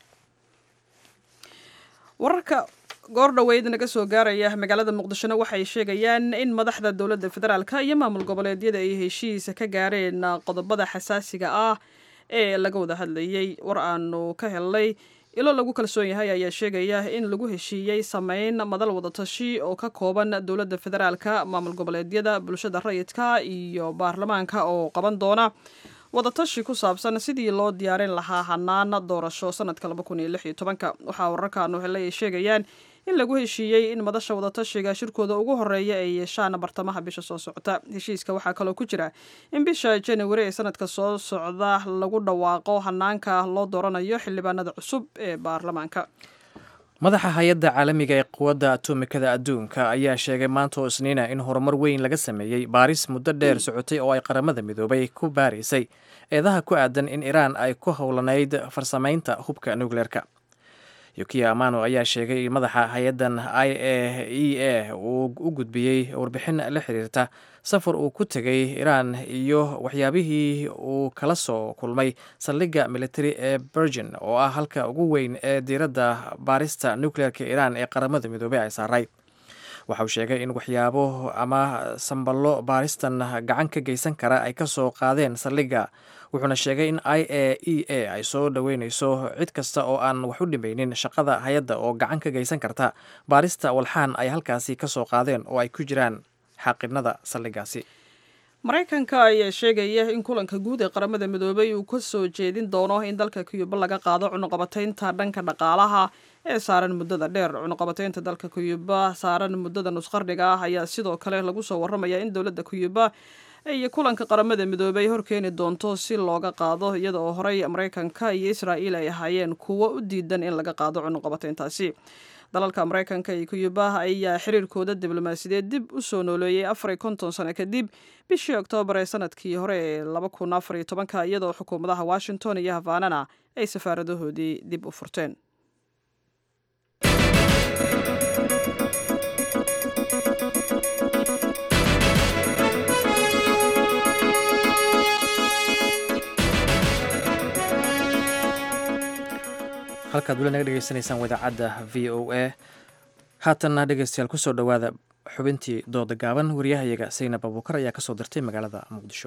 wararka goor dhoweyd naga soo gaaraya magaalada muqdishona waxay sheegayaan in madaxda dowladda federaalk iyo maamul goboleedyada ay heshiisa ka gaareen qodobada xasaasiga ah ee laga wada hadlayey war aanu ka helnay ilo lagu kalsoon yahay ayaa sheegaya in lagu heshiiyey sameyn madal wadatashi oo ka kooban dowladda federaalka maamul goboleedyada bulshada rayidka iyo baarlamaanka oo qaban doona wadatashi ku saabsan sidii loo diyaarin lahaa hanaana doorasho sanadka laba kun iyo lix iyo tobanka waxaa wararkaanu helay ay sheegayaan in lagu heshiiyey in madasha wadatashiga shirkooda ugu horeeya ay yeeshaan bartamaha bisha soo socota heshiiska waxaa kaloo ku jira in bisha januari ee sanadka soo socda lagu dhawaaqo hanaanka loo dooranayo xildhibaanada cusub ee baarlamaanka madaxa hay-adda caalamiga ee quwadda atomikada adduunka ayaa sheegay maanta oo isniina in horumar weyn laga sameeyey baaris muddo dheer socotay oo ay qaramada midoobay ku baaraysay eedaha ku aadan in iraan ay ku howlanayd farsamaynta hubka nukleerka yukiya amano ayaa sheegay in madaxa hay-addan i a e a uu u gudbiyey warbixin la xiriirta safar uu ku tegay iraan iyo waxyaabihii uu kala soo kulmay saldhigga military ee bergin oo ah halka ugu weyn ee diiradda baarista nukleerka iraan ee qaramada midoobey ay saaray waxa uu sheegay in waxyaabo ama samballo baaristan gacan ka geysan kara ay ka soo qaadeen saldhigga wuxuuna sheegay in i a e a ay soo dhoweyneyso cid kasta oo aan wax u dhimaynin shaqada hay-adda oo gacan ka geysan karta baarista walxaan ay halkaasi ka soo qaadeen oo ay ku jiraan xaaqinada saldhiggaasi maraykanka ayaa sheegaya in kulanka guud ee qaramada midoobay uu ka soo jeedin doono in dalka kuyuba laga qaado cunuqabataynta dhanka dhaqaalaha ee saaran muddada dheer cunuqabataynta dalka kuyuba saaran muddada nusqarniga ah ayaa sidoo kale lagu soo warramaya in dowladda kuyuba ay kulanka qaramada midoobay horkeeni doonto si looga qaado iyada oo horey maraykanka iyo israa'iil ay ahaayeen kuwo u diidan in laga qaado cunuqabatayntaasi dalalka maraykanka iyo kuyuba ayaa xiriirkooda diblomaasiyadeed dib u soo nooleeyey afar iyo konton sano kadib bishii oktoobar ee sanadkii hore ee laba kun afar iyo tobanka iyadoo xukuumadaha washington iyo havanana ay safaaradahoodii dib u furteen halkaad weli naga dhegeysanaysaan wadaacadda v o a haatanna dhegeystayaal kusoo dhowaada xubintii dooda gaaban wariyahayaga saynab abuukar ayaa kasoo dirtay magaalada muqdisho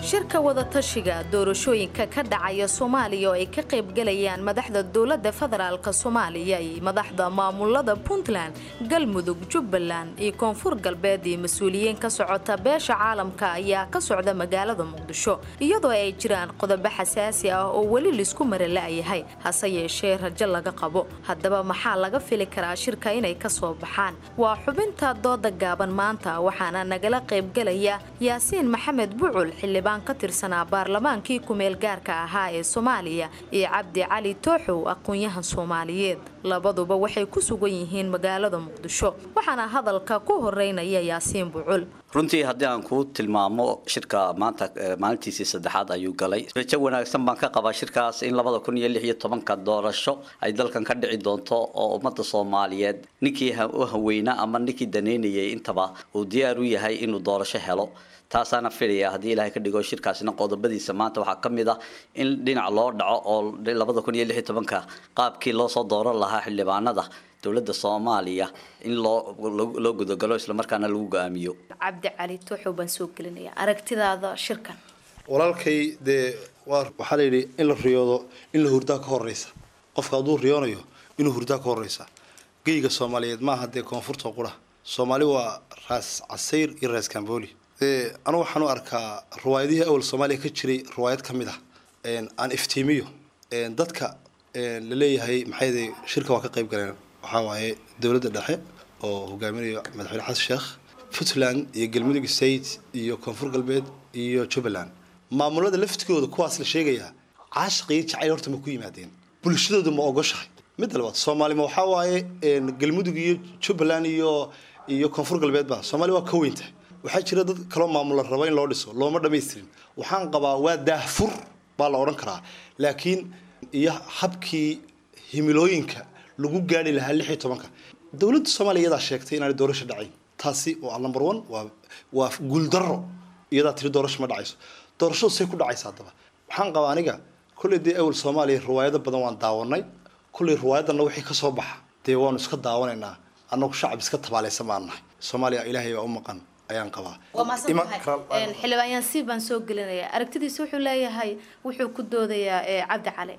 shirka wadatashiga doorashooyinka ka dhacaya soomaaliya oo ay ka qaybgalayaan madaxda dowladda federaalk soomaaliya iyo madaxda maamulada puntland galmudug jubbaland iyo koonfur galbeed iyo mas-uuliyiin ka socota beesha caalamka ayaa ka socda magaalada muqdisho iyadoo ay jiraan qodobo xasaasi ah oo weli laisku marala'yahay hase yeeshee rajo laga qabo haddaba maxaa laga fili karaa shirka inay ka soo baxaan waa xubinta dooda gaaban maanta waxaana nagala qaybgalaya yaasiin maxamed bucul xildhibaan ka tirsanaa baarlamaankii kumeel gaarka ahaa ee soomaaliya iyo cabdi cali tooxow aqoon-yahan soomaaliyeed labaduba waxay ku sugan yihiin magaalada muqdisho waxaana hadalka ku horeynaya yaasiin bucul runtii haddii aan kuu tilmaamo shirka maanta maalintiisii saddexaad ayuu galay rajo wanaagsan baan ka qabaa shirkaas in labada kun iyo lix iyo tobanka doorasho ay dalkan ka dhici doonto oo ummadda soomaaliyeed ninkii u haweynaa ama ninkii daneynayay intaba uu diyaar u yahay inuu doorasho helo taasaana filaya haddii ilaahay ka dhigo shirkaasina qodobadiisa maanta waxaa ka mid ah in dhinac loo dhaco oo labada kun iyo lix iyo tobanka qaabkii loo soo dooran lahaa xildhibaanada dowladda soomaaliya in loo loo gudagalo islamarkaana lagu go-aamiyo cabdi cali tooxow baan soo gelinaya aragtidaada shirkan walaalkay dee waa waxaa la yidhi in la riyoodo in la hurdaa ka horeysa qofka hadduu riyoonayo inuu hurdaa ka horeysa geyga soomaaliyeed maaha dee koonfurta qura soomaali waa raas casayr iyo raas kamboli anigu waxaan u arkaa riwaayadihii awal soomaaliya ka jiray riwaayad ka mid ah aan iftiimiyo dadka la leeyahay maxay shirka waa ka qayb galeen waxaa waaye dowladda dhexe oo hogaaminayo madaxweyne xasan sheekh puntland iyo galmudug state iyo koonfur galbeed iyo jubbaland maamulada laftigooda kuwaas la sheegayaa caashaqii jacayl horta ma ku yimaadeen bulshadooda ma ogoshahay midda labaad soomaalima waxaa waaye galmudug iyo jubbaland iyo iyo koonfur galbeedba soomaali waa ka weyntahay waxaa jira dad kaloo maamula raba in loo dhiso looma dhamaystirin waxaan qabaa waa daahfur baa la odhan karaa laakiin iyo habkii himilooyinka lagu gaari lahaa lix iyo tobanka dowladda soomaaliya iyadaa sheegtay inaanay doorasho dhacayn taasi waa number one waa waa guuldaro iyadaa tiri doorasho ma dhacayso doorashadu say ku dhacaysa haddaba waxaan qabaa aniga kolley dee awal soomaaliya riwaayado badan waan daawanay kolley riwaayadanna wixii ka soo baxa dee waanu iska daawanaynaa annagu shacab iska tabaalaysan baan nahay soomaaliya ilaahay baa u maqan ayaan qabaa xildhibaan yaansiib baan soo gelinaya aragtidiisa wuxuu leeyahay wuxuu ku doodayaa cabdi cali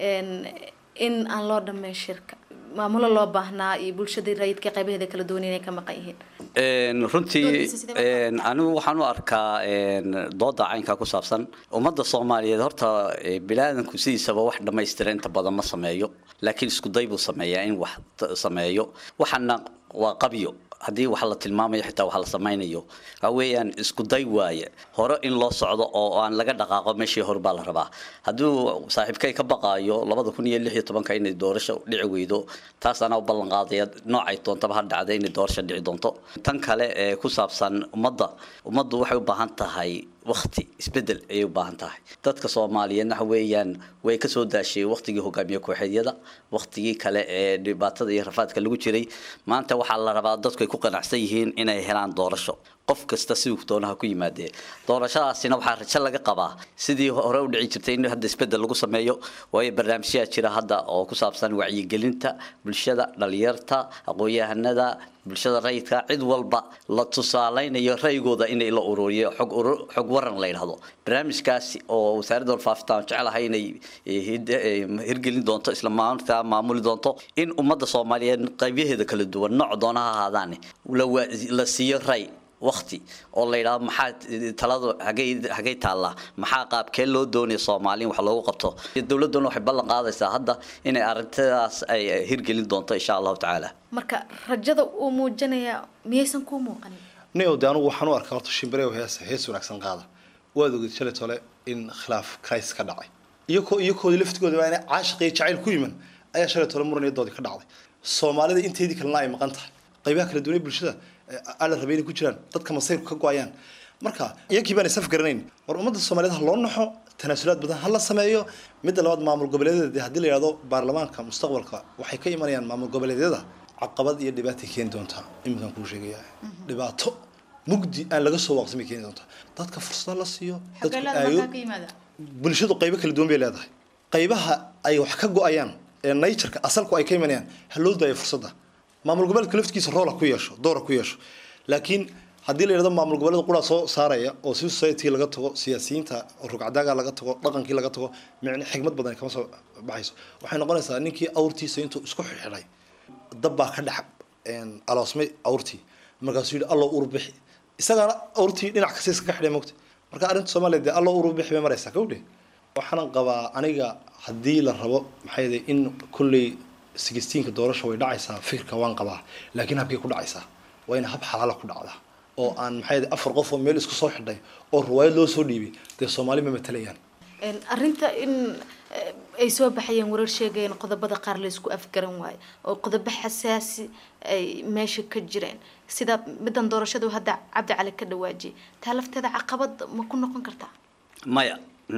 in aan loo dhammayn shirka maamulo loo baahnaa iyo bulshadii rayidka qaybaheeda kala duwan inay ka maqan yihiin runtii anigu waxaan u arkaa dooda caynkaa ku saabsan ummadda soomaaliyeed horta bilaadanku sidiisaba wax dhammaystira inta badan ma sameeyo laakiin isku day buu sameeyaa in wax sameeyo waxana waa qabyo haddii wax la tilmaamayo xitaa wax la samaynayo waxa weeyaan isku day waaye hore in loo socdo oo aan laga dhaqaaqo meeshii hore baa la rabaa hadduu saaxiibkay ka baqaayo labada kun iyo lix iyo tobanka inay doorasho dhici weydo taas anaa u ballan qaadaya noocay doontaba ha dhacda inay doorasho dhici doonto tan kale ee ku saabsan ummadda ummaddu waxay u baahan tahay wakti isbedel ayay u baahan tahay dadka soomaaliyeedna waxa weeyaan way ka soo daasheen waktigii hogaamiye kooxeedyada waktigii kale ee dhibaatada iyo rafaadka lagu jiray maanta waxaa la rabaa dadku ay ku qanacsan yihiin inay helaan doorasho qof kasta siduu doonaha ku yimaadee doorashadaasina waxaa rajo laga qabaa sidii hore u dhici jirtay in hadda isbedel lagu sameeyo waayo barnaamijyaa jira hadda oo ku saabsan wacyigelinta bulshada dhalinyarta aqoon-yahanada bulshada rayidka cid walba la tusaaleynayo ra'yigooda inay la ururiyo xog xog waran la yidhahdo barnaamijkaasi oo wasaaradda warfaafinta aan jecelahay inay hirgelin doonto isla maalinta maamuli doonto in ummadda soomaaliyeed qaybaheeda kala duwan nooc doona ha ahaadaane la siiyo ray wakti oo la yidhahdo maxaa taladu hagay hagay taallaa maxaa qaabkee loo doonaya soomaaliin wax loogu qabto dowladduna waxay ballan qaadaysaa hadda inay arrintadas ay hirgelin doonto insha allahu tacaala marka rajada uu muujinaya miyaysan kuu muuqanin nio de anugu waxaan u arkaa horta shimbireo hees hees wanaagsan qaada waad ogid shalay tole in khilaaf krais ka dhacay iyakoo iyakoodii laftigooda waa inay caashiq iyo jacayl ku yiman ayaa shalay tole muran iyo doodii ka dhacday soomaalida inteedii kalena ay maqan tahay qaybaha kala duwan ee bulshada ala rabay inay ku jiraan dadka masayrku ka go-ayaan marka iyakii baan isaf garanayn war ummadda soomaaliyeed ha loo naxo tanaasulaad badan ha la sameeyo midda labaad maamul goboleedyada haddii la yidhahdo baarlamaanka mustaqbalka waxay ka imanayaan maamul goboleedyada caqabad iyo dhibaatay keeni doontaa iminkaan kuu sheegaya dhibaato mugdi aan laga soo waaqsamay keeni doontaa dadka fursada la siiyo dadku aayo bulshadu qaybo kala duwan bay leedahay qaybaha ay wax ka go-ayaan ee natureka asalku ay ka imanayaan ha loo daayo fursadda maamul goboleedka laftigiisa roola ku yeesho doora ku yeesho laakiin haddii la yidhahdo maamul goboleeda quraa soo saaraya oo civil society laga tago siyaasiyiinta rugcadaaga laga tago dhaqankii laga tago micne xigmad badan kama soo baxayso waxay noqonaysaa ninkii awrtiisa intuu isku xidhay dab baa ka dhex aloosmay awrtii markaasuu yidhi allo ur bixi isagaana awrtii dhinac kasta iska xidhay mogta marka arrinta soomaaliya dee allo ur bixi bay maraysaa kawdhe waxaanan qabaa aniga haddii la rabo maxay yahay in kulley sigistiinka doorasha way dhacaysaa fikirka waan qabaa laakiin habkay ku dhacaysaa waa in hab xalaala ku dhacdaa oo aan maxay yahay afar qof oo meel isku soo xidhay oo riwaayad loo soo dhiibay dee soomaali ma matalayaan arrinta in ay soo baxayeen warar sheegayeen qodobada qaar la isku afgaran waayo oo qodobo xasaasi ay meesha ka jireen sida middan doorashadu hadda cabdi cali ka dhawaajiyay taa lafteeda caqabad ma ku noqon kartaa maya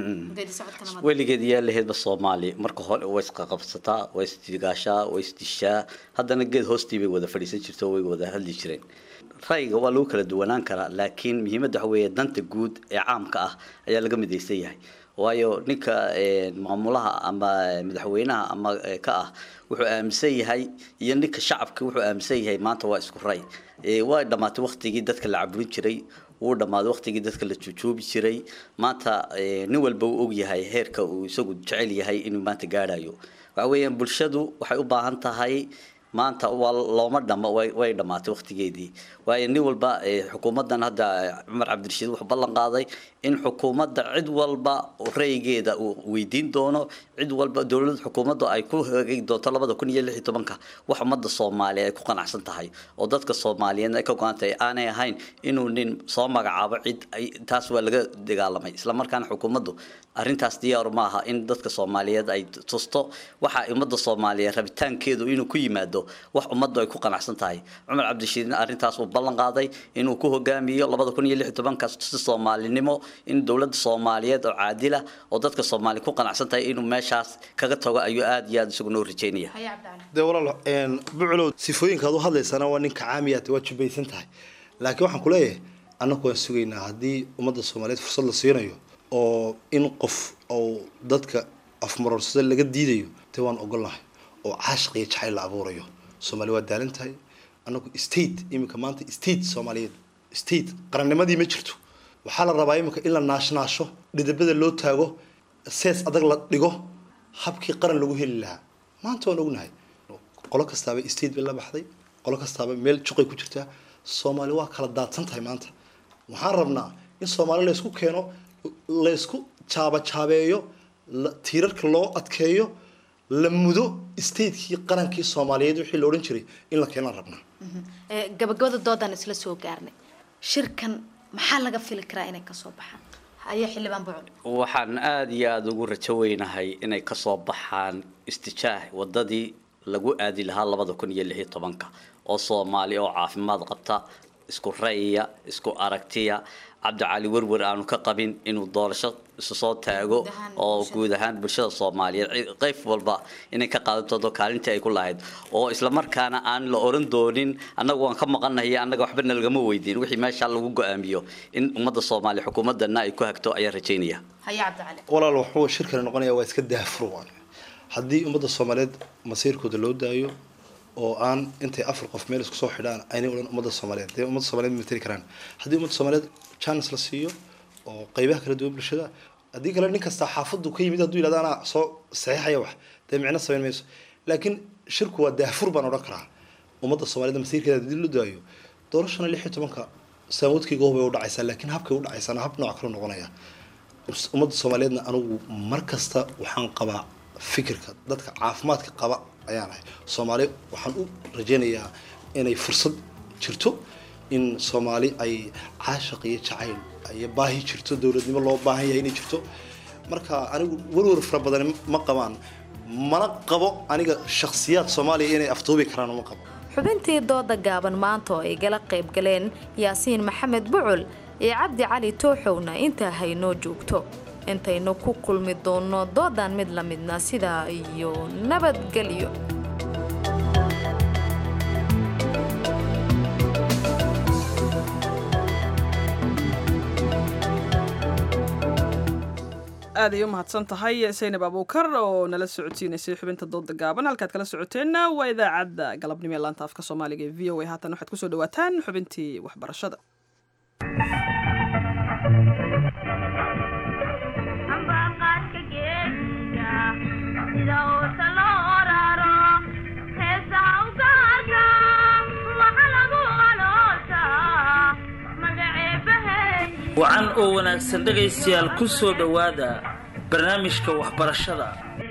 weligeed yaa laheedba soomaaliya marka hore way isqaqabsataa way isdigaashaa way isdishaa haddana geed hoostii bay wada fadhiisan jirto way wada hadli jireen ra'yiga waa lagu kala duwanaan karaa laakiin muhiimadda waxa weeye danta guud ee caamka ah ayaa laga midaysan yahay waayo ninka maamulaha ama madaxweynaha ama ka ah wuxuu aaminsan yahay iyo ninka shacabka wuxuu aaminsan yahay maanta waa isku ray waa dhammaatay waktigii dadka la caburin jiray wuu dhammaaday waktigii dadka la jujuubi jiray maanta nin walba uu ogyahay heerka uu isagu jecel yahay inuu maanta gaadhayo waxa weeyaan bulshadu waxay u baahan tahay maanta waa looma dhamo way dhammaatay waktigeedii waayo nin walba xukuumaddan hadda cumar cabdirashiid wuxuu ballan qaaday in xukuumadda cid walba raygeeda uu weydiin doono cid walba dowlad xukuumadda ay ku hagi doonto labada kun iyo lix iyo tobanka wax ummadda soomaaliya ay ku qanacsan tahay oo dadka soomaaliyeed ay ka go-an tahay aanay ahayn inuu nin soo magacaabo cid taas waa laga dagaalamay islamarkaana xukuumaddu arrintaas diyaar maaha in dadka soomaaliyeed ay tusto waxa ummadda soomaaliyeed rabitaankeedu inuu ku yimaado wax ummaddu ay ku qanacsan tahay cumar cabdishiidna arrintaas uu ballan qaaday inuu ku hogaamiyo labada kun iyo lix iyo tobankaas si soomaalinimo in dowladda soomaaliyeed oo caadila oo dadka soomaali ku qanacsan tahay inuu meeshaas kaga tago ayuu aada iyo aada isagu noo rajeynaya dee walaal buculow sifooyinka aad u hadlaysana waa ninka caamiyaad waa jubaysan tahay laakiin waxaan ku leeyahay annagu waan sugaynaa haddii ummadda soomaaliyeed fursad la siinayo oo in qof oo dadka afmarorsada laga diidayo dee waan ogolnahay oo caashiq iyo jacayl la abuurayo soomaali waa daalan tahay annagu state iminka maanta state soomaaliyeed state qarannimadii ma jirto waxaa la rabaa iminka in la naashnaasho dhidabada loo taago sees adag la dhigo habkii qaran lagu heli lahaa maanta waan ognahay qolo kastaaba state bay la baxday qolo kastaaba meel juqay ku jirtaa soomaali waa kala daadsan tahay maanta waxaan rabnaa in soomaali laysku keeno laysku jaabajaabeeyo tiirarka loo adkeeyo la mudo statekii qarankii soomaaliyeed wixii la odhan jiray in la keenaan rabnaa gabagabada doodaan isla soo gaarnay shirkan maxaa laga fili karaa inay kasoo baxaan haye xildhibaan bucul waxaan aada iyo aada ugu rajo weynahay inay kasoo baxaan istijaah wadadii lagu aadi lahaa labada kun iyo lix iyo tobanka oo soomaali oo caafimaad qabta isku ra'yiya isku aragtiya cabdicali werwer aanu ka qabin inuu doorasho isu soo taago oo guud ahaan bulshada soomaaliyeed qayb walba inay ka qaadato kaalintii ay ku lahayd oo islamarkaana aan la oran doonin annaga waan ka maqanahay annaga waxba nalagama weydiin wixii meesha lagu go-aamiyo in ummadda soomaaliya xukuumadana ay ku hagto ayaan rajaynaya haye cabdicali walaal wuxuu shirkani noqonaya waa iska daafur waan haddii ummadda soomaaliyeed masiirkooda loo daayo oo aan intay afar qof meel isku soo xidhaan aynay odhan ummadda soomaaliyeed dee ummadda soomaaliyeed matali karaan haddii ummadda soomaaliyeed chance la siiyo oo qaybaha kala duwan bulshada haddii kale nin kasta xaafadu ka yimid hadduu yidhahdo anaa soo saxiixaya wax dee micno samayn mayso laakiin shirku waa daafur baan odhan karaa ummadda soomaaliyeed masiirkeeda haddii loo daayo doorashana lix iyo tobanka saamoodkayga hubay u dhacaysaa laakiin habkay u dhacaysaana hab nooc kale noqonaya ummadda soomaaliyeedna anigu mar kasta waxaan qabaa fikirka dadka caafimaadka qaba ayaan ahay soomaali waxaan u rajaynayaa inay fursad jirto in soomaali ay caashaq iyo jacayl iyo baahi jirto dowladnimo loo baahan yahay inay jirto marka anigu werwer fara badan ma qabaan mana qabo aniga shakhsiyaad soomaaliya inay afduubi karaan ma qabo xubintii dooda gaaban maanta oo ay gala qayb galeen yaasiin maxamed bucul iyo cabdi cali tooxowna intaa haynoo joogto intaynu ku kulmi doonno doodan mid la midna sidaa iyo nabadgelyo aad ay u mahadsan tahay saynab abuukar oo nala socodsiinaysay xubinta dooda gaaban halkaad kala socoteenna waa idaacadda galabnimo ee laanta afka soomaaliga ee v o a haatan waxaad kusoo dhawaataan xubintii waxbarashada wacan oo wanaagsan dhegaystayaal ku soo dhowaada barnaamijka waxbarashada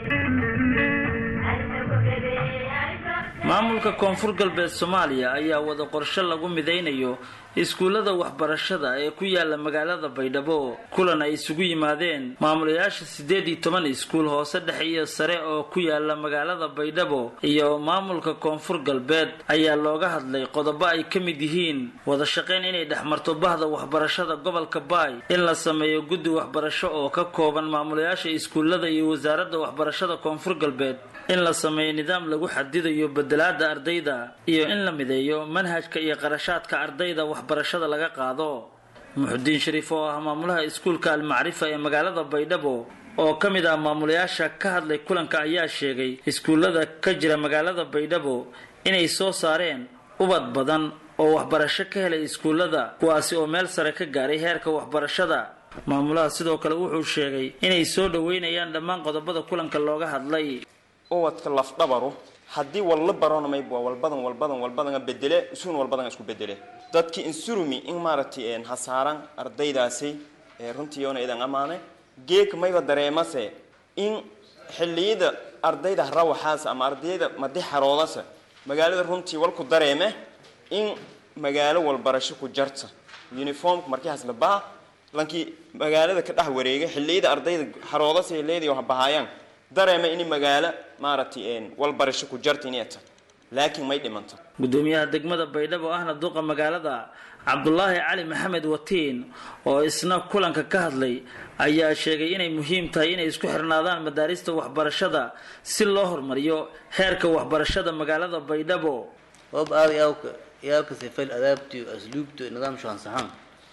maamulka koonfur galbeed soomaaliya ayaa wada qorshe lagu midaynayo iskuullada waxbarashada ee ku yaala magaalada baydhabo kulan ay isugu yimaadeen maamulayaasha siddeed iyo toban iskuul hoose dhexe iyo sare oo ku yaala magaalada baydhabo iyo maamulka koonfur galbeed ayaa looga hadlay qodobo ay ka mid yihiin wada shaqayn inay dhexmarto bahda waxbarashada gobolka baay in la sameeyo guddi waxbarasho oo ka kooban maamulayaasha iskuullada iyo wasaaradda waxbarashada koonfur galbeed in la sameeyo nidaam lagu xadidayo bedelaada ardayda iyo in la mideeyo manhajka iyo qarashaadka ardayda waxbarashada laga qaado muxudiin shariif oo ah maamulaha iskuulka almacrifa ee magaalada baydhabo oo ka mid ah maamulayaasha ka hadlay kulanka ayaa sheegay iskuullada ka jira magaalada baydhabo inay soo saareen ubad badan oo waxbarasho ka helay iskuullada kuwaasi oo meel sare ka gaaray heerka waxbarashada maamulaha sidoo kale wuxuu sheegay inay soo dhoweynayaan dhammaan qodobada kulanka looga hadlay ubadka lafdhabaru haddii walla baronamayb waa walbadan walbadan walbadan bedele isuun walbadan isku bedele dadki insurumi in maaragtay hasaaran ardaydaasi runtii oona idan amaane geek mayba dareemase in xilliyada ardayda rawaxaas ama ardayda madi xaroodasa magaalada runtii walku dareeme in magaalo walbarasho ku jarta uniformka markiihaas la baha lankii magaalada ka dhex wareega xilliyada ardayda xaroodasa leedayo bahayaan dareema in magaalo maaragtay walbarasho ku jarta inay tahay laakiin may dhimanto gudoomiyaha degmada baydhabo ahna duqa magaalada cabdulaahi cali maxamed watiin oo isna kulanka ka hadlay ayaa sheegay inay muhiim tahay inay isku xirnaadaan madaarista waxbarashada si loo horumariyo heerka waxbarashada magaalada baydhabo wab aad yawka yaalka sifayl adaabtiyo asluubto nidaam shaansaxaan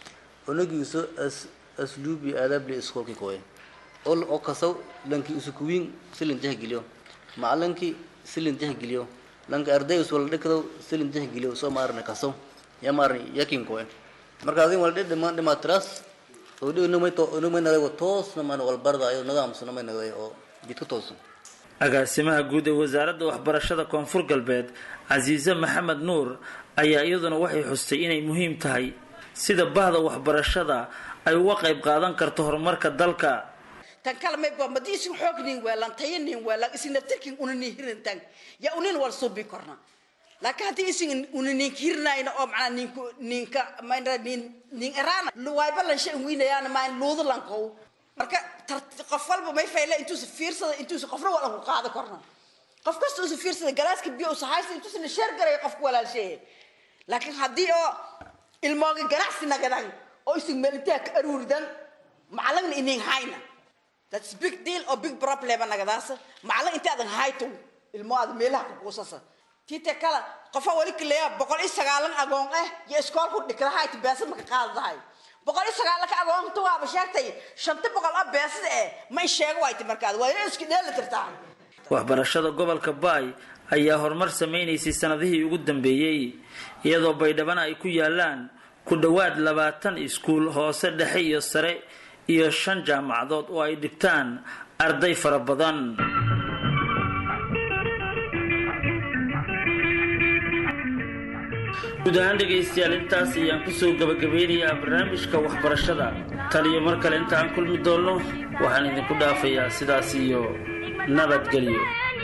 onagiiso asluubi aadaabli iskoolki koyen ol oo kasaw lanki usukuwiin silin tixgeliyo macalinkii silin tixgeliyo lanka ardays wala dhikado silin tixgeliyo soo maarne kasaw ya maarne yakin koen marka adin wala dhima dhima tras oo dhigo numay to numay nagay toosna man wal bardaayo nidaamsna may nagay oo jidka toosan agaasimaha guud ee wasaaradda waxbarashada koonfur galbeed casiise maxamed nuur ayaa iyaduna waxay xustay inay muhiim tahay sida bahda waxbarashada ay uga qayb qaadan karto horumarka dalka tan kale may ba madi isin xoog nin weelan tayo nin weelan isin naftirkin una nin hirintan ya unin wal subi korna laakiin haddii isin una nin hirnayna oo macnaa ninku ninka mayna nin nin erana luwayba lan shay wiinayaan mayn luudu lankow marka qof walba may fayle intuusa fiirsada intuusa qofna wala ku qaada korna qof kasta usa fiirsada galaaska biyo usa haysta intuusa la sheer garay qofku walaalsheeye laakiin haddii oo ilmooga ganacsi nagadan oo isin meelitaa ka aruuridan macalagna inin hayna that's big deal oo big problem nagadaas macalin inta adan hayto ilmo aad meelaha ku kuusasa tite kala qofa wali kaleeya boqol iyo sagaalan agoon ah iyo iskoolku dhikra hayto beesa maka qaadadahay boqol iyo sagaalan ka agoon tu waaba sheegtay shanta boqol ah beesada eh ma sheego wayti markaad waa inay isku dheeli tirtaa waxbarashada gobolka baay ayaa horumar samaynaysay sanadihii ugu dambeeyey iyadoo baydhabana ay ku yaalaan ku dhowaad labaatan iskuul hoose dhexe iyo sare iyo shan jaamacadood oo ay dhigtaan arday fara badan guud ahaan dhegaystayaal intaas ayaan kusoo gabagabeynayaa barnaamijka waxbarashada taliyo mar kale inta aan kulmi doonno waxaan idinku dhaafayaa sidaas iyo nabadgelyo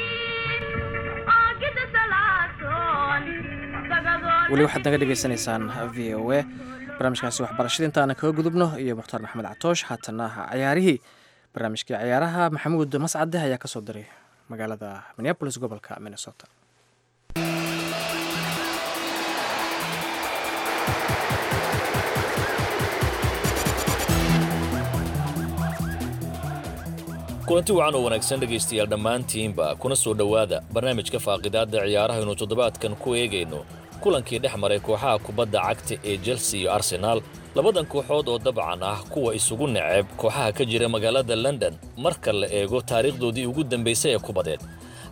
weli waxaad naga dhegaysanaysaan v o a barnaamijkaasi waxbarashada intaana kaga gudubno iyo mukhtaar maxamed catoosh haatana cayaarihii barnaamijkii cayaaraha maxamuud mascade ayaa kasoo diray magaalada minneabolis gobolka minnesota kulanti wacan oo wanaagsan dhegaystayaal dhammaantiinba kuna soo dhowaada barnaamijka faaqidaadda ciyaaraha aynu toddobaadkan ku eegayno kulankii dhex maray kooxaha kubadda cagta ee chelsea iyo arsenaal labadan kooxood oo dabcan ah kuwa isugu neceb kooxaha ka jira magaalada london marka la eego taariikhdoodii ugu dambaysay ee kubadeed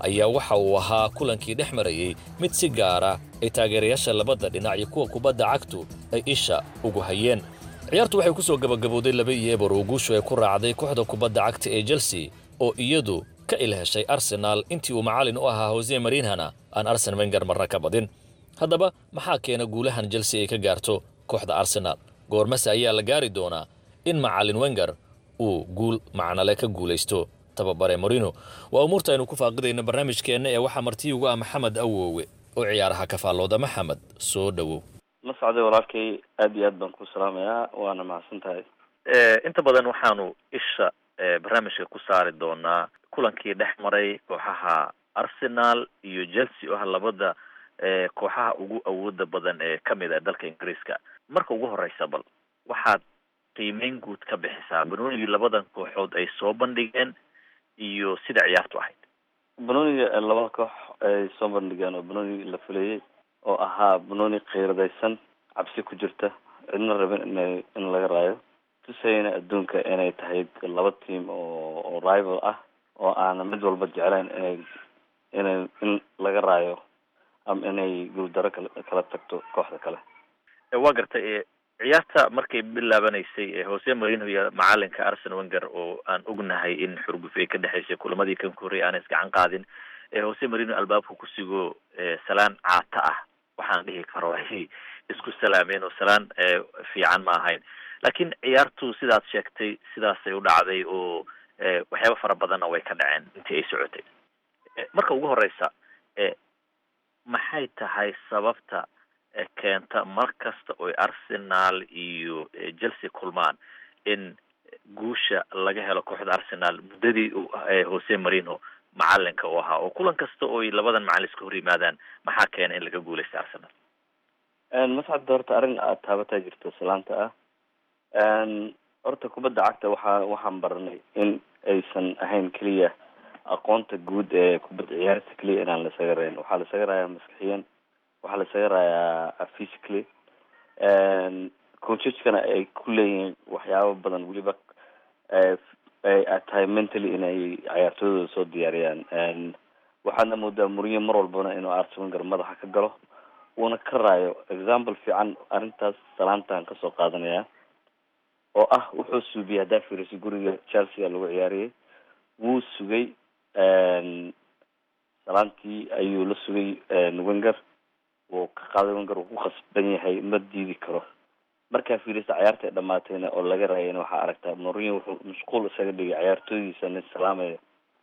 ayaa waxa uu ahaa kulankii dhex marayey mid si gaara ay taageerayaasha labada dhinac iyo kuwa kubadda cagtu ay isha ugu hayeen ciyaartu waxay ku soo gabagabowday laba iyo eber oo guushu ay ku raacday kooxda kubadda cagta ee chelsea oo iyadu ka ilheshay arsenaal intii uu macallin u ahaa hose marinhana aan arsen wenger marna ka badin haddaba maxaa keena guulahan chelsea ay ka gaarto kooxda arsenaal goormase ayaa la gaari doonaa in macallin wenger uu guul macnale ka guulaysto tababare morino waa umuurta aynu ku faaqidayno barnaamijkeenna ee waxaa marti ugu ah maxamed awowe oo ciyaaraha ka faallooda maxamed soo dhowow la socday walaalkay aad iyo aad baan ku salaamayaa waana mahadsan tahay inta badan waxaanu isha barnaamijka ku saari doonaa kulankii dhex maray kooxaha arsenal iyo chelsea oo ah labada kooxaha ugu awooda badan ee kamid ah dalka ingiriiska marka ugu horeysa bal waxaad qiimeyn guud ka bixisaa banoonigii labadan kooxood ay soo bandhigeen iyo sida ciyaartu ahayd banooniga labada koox ay soo bandhigeen oo banooni la fulayay oo ahaa banooni kheyradaysan cabsi ku jirta cidna rabin ina in laga raayo tusayna adduunka inay tahay laba team oo oo rival ah oo aana mid walba jeclayn inay inay in laga raayo ama inay guuldaro kala kala tagto kooxda kale waa gartay ciyaarta markay bilaabanaysay hose marino iyo macalinka arsen wenger oo aan ognahay in xurguf ay ka dhexaysay kulamadii kan ka horreeyay aan isgacan qaadin hose marino albaabka kusigo salaan caata ah waxaan dhihi karo ay isku salaameen oo salaan fiican ma ahayn laakiin ciyaartu sidaad sheegtay sidaasay u dhacday oo waxyaaba fara badanna way ka dhaceen intii ay socotay marka ugu horeysa maxay tahay sababta keenta mar kasta oy arsenal iyo chelsea kulmaan in guusha laga helo kooxda arsenal muddadii hose marino macalinka u ahaa oo kulan kasta oy labadan macalin iska hor yimaadaan maxaa keena in laga guuleysta arsenal mascadda horta arrin aad taabataa jirto salaanta ah horta kubadda cagta waxaa waxaan baranay in aysan ahayn keliya aqoonta guud ee kubadda ciyaarta keliya inaan lasaga rayn waxaa lasaga raayaa maskixiyan waxaa lasaga raayaa physically coacheskana ay ku leeyihiin waxyaabo badan weliba ay tahay mentally inay ciyaartooydooda soo diyaariyaan waxaadna moodaa muriyo mar walbana inuu arsenal madaxa ka galo uuna ka raayo example fiican arrintaas salaantaan kasoo qaadanaya oo ah wuxuu suubiyey haddaa fiiriso guriga chelsea lagu ciyaariyay wuu sugay salaantii ayuu la sugay wenger wuu ka qaaday wenger wuu ku khasban yahay ma diidi karo markaa fiirisa ciyaarta ay dhamaatayna oo laga raayayna waxaa aragtaa mourinho wuxuu mashquul isaga dhigay ciyaartooydiisa nin salaamaya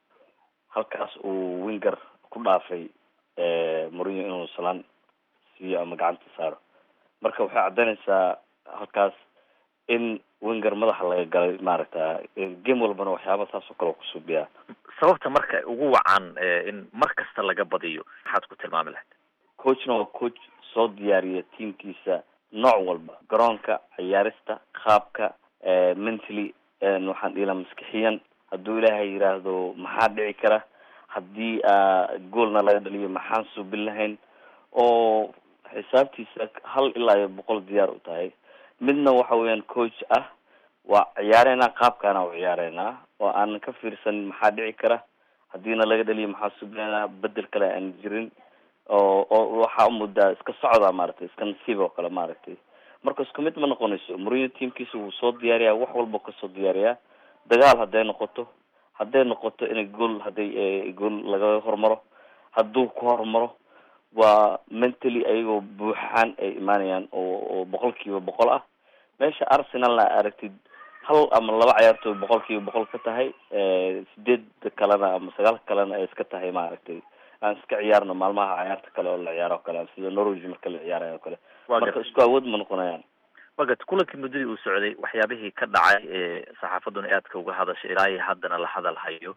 halkaas uu wenger ku dhaafay mourinho inuu salaan siiyo ama gacanta saaro marka waxay caddaynaysaa halkaas in wenger madaxa laga galay maaragta game walbana waxyaaba saas oo kale kusuubiyaa sababta marka ugu wacan in mar kasta laga badiyo maxaad ku tilmaami lahayd coachna waa coach soo diyaariya tiamkiisa nooc walba garoonka ciyaarista qaabka mentally waxaan dhihi laha maskixiyan hadduu ilaahay yiraahdo maxaa dhici kara haddii goolna laga dhaliyo maxaan suubin lahayn oo xisaabtiisa hal ilaa iyo boqol diyaar u tahay midna waxa weeyaan coach ah waa ciyaareynaa qaabkaana u ciyaareynaa oo aan ka fiirsan maxaa dhici kara haddiina laga dhaliyo maxaa subleynaa bedel kale aan jirin oo oo waxaa umudaa iska socdaa maaragtay iska nasiib oo kale maaragtay marka isku mid ma noqonayso mourinho teamkiisa wuu soo diyaariyaa wax walba kasoo diyaariyaa dagaal hadday noqoto hadday noqoto inay gool hadday gool laga hormaro hadduu ku hormaro waa mentally ayagoo buuxaan ay imaanayaan oo oo boqol kiiba boqol ah meesha arsenalna aragtid hal ama laba ciyaartooy boqol kiiba boqol ka tahay sideed kalena ama sagaal kalena ay iska tahay maaragtay aan iska ciyaarno maalmaha ciyaarta kale oo la ciyaaro o kale sida norwich marka la ciyaarayo o kale marka isku awood ma noqonayaan wagat kulankii muddadii uu socday waxyaabihii ka dhacay ee saxaafaduna aadka uga hadashay ilaa iyo haddana la hadal hayo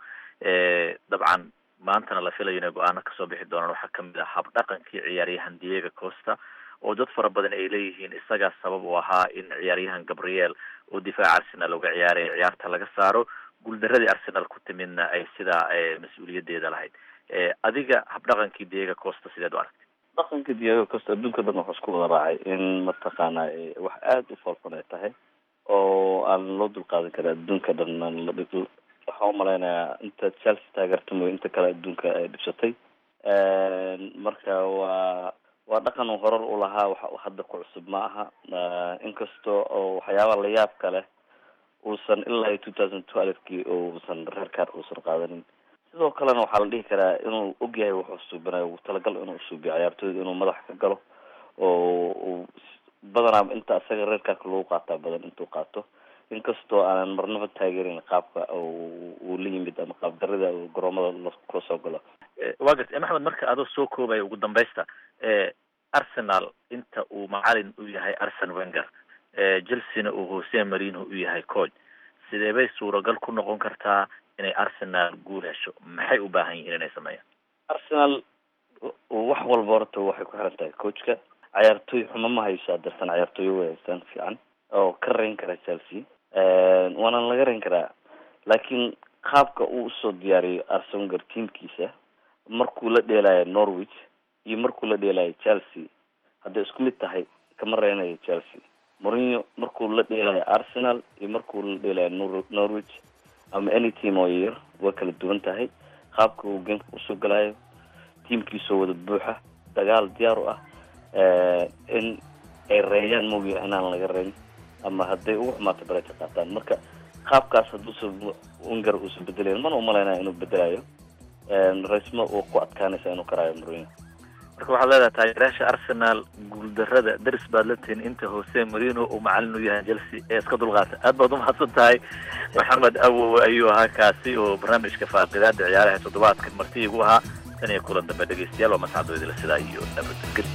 dabcan maantana la filayo inay go-aano kasoo bixi doonaan waxaa kamid ah habdhaqankii ciyaaryahan diego costa oo dad fara badan ay leeyihiin isagaa sabab u ahaa in ciyaaryahan gabriel oo difaaca arsenal uga ciyaaraya ciyaarta laga saaro guuldaradii arsenal ku timidna ay sidaa mas-uuliyadeeda lahayd adiga habdhaqankii diego costa sideed u aragtay dhaqanka diego costa adduunka dhan waxaa isku wada raacay in mataqaana wax aada u foolxun ay tahay oo aan loo dulqaadan karin adduunka dhan waxa waxaan umalaynayaa inta chelsea taageerta mooy inta kale adduunka ay dhibsatay marka waa waa dhaqan uu horar u lahaa wax hadda ku cusub ma aha inkastoo oo waxyaaba la yaab ka leh uusan ilaa iyo two thousand twelvekii uusan reerkaar uusan qaadanin sidoo kalena waxaa la dhihi karaa inuu ogyahay wuxuu suubinayo uu talagal inuu usuubiyo ciyaartooyda inuu madax ka galo oo uu badanaa inta isaga reerkaarka lagu qaataa badan intuu qaato inkastoo aanan marnaba taageerin qaabka uu la yimid ama qaab darida uu garoomada kula soo galo waa gartay maxamed marka adoo soo koobaya ugu dambaysta arsenal inta uu macalin u yahay arsen wenger chelsea-na uu hose marino u yahay coach sidee bay suuragal ku noqon kartaa inay arsenal guul hesho maxay u baahan yihiin inay sameeyaan arsenal wax walba horta waxay ku xiran tahay coachka ciyaartooy xumo ma hayso adarsan ciyaartooy way haystaan fiican oo ka rayn kara chelsea waana laga rayn karaa laakiin qaabka uu usoo diyaariyo arsen wenger teamkiisa markuu la dheelayo norwich iyo markuu la dheelayo chelsea hadday isku mid tahay kama reynayo chelsea mourinho markuu la dheelayo arsenal iyo markuu la dheelayo nor norwich ama any team oo yar way kala duwan tahay qaabka uu gameka usoo galayo teamkiisoo wada buuxa dagaal diyaar u ah in ay reeyaan moogiya inaan laga reyn ama hadday ugu xumaato bareta qaataan marka qaabkaas hadduusa wenger uusa bedelayn mana umalaynaya inuu bedelayo raysmo uu ku adkaanaysa inuu karaayo mourinho marka waxaad leedahay taageerayaasha arsenal guuldarada daris baad la tihin inta hose marino uu macalin u yahay chelsea ee iska dulqaata aad baad umahadsan tahay maxamed awow ayuu ahaa kaasi oo barnaamijka faaqidaada ciyaaraha toddobaadkan marti igu ahaa tan iyo kulan dambe dhegeystayaal waa mascadooydila sidaa iyo nabadgel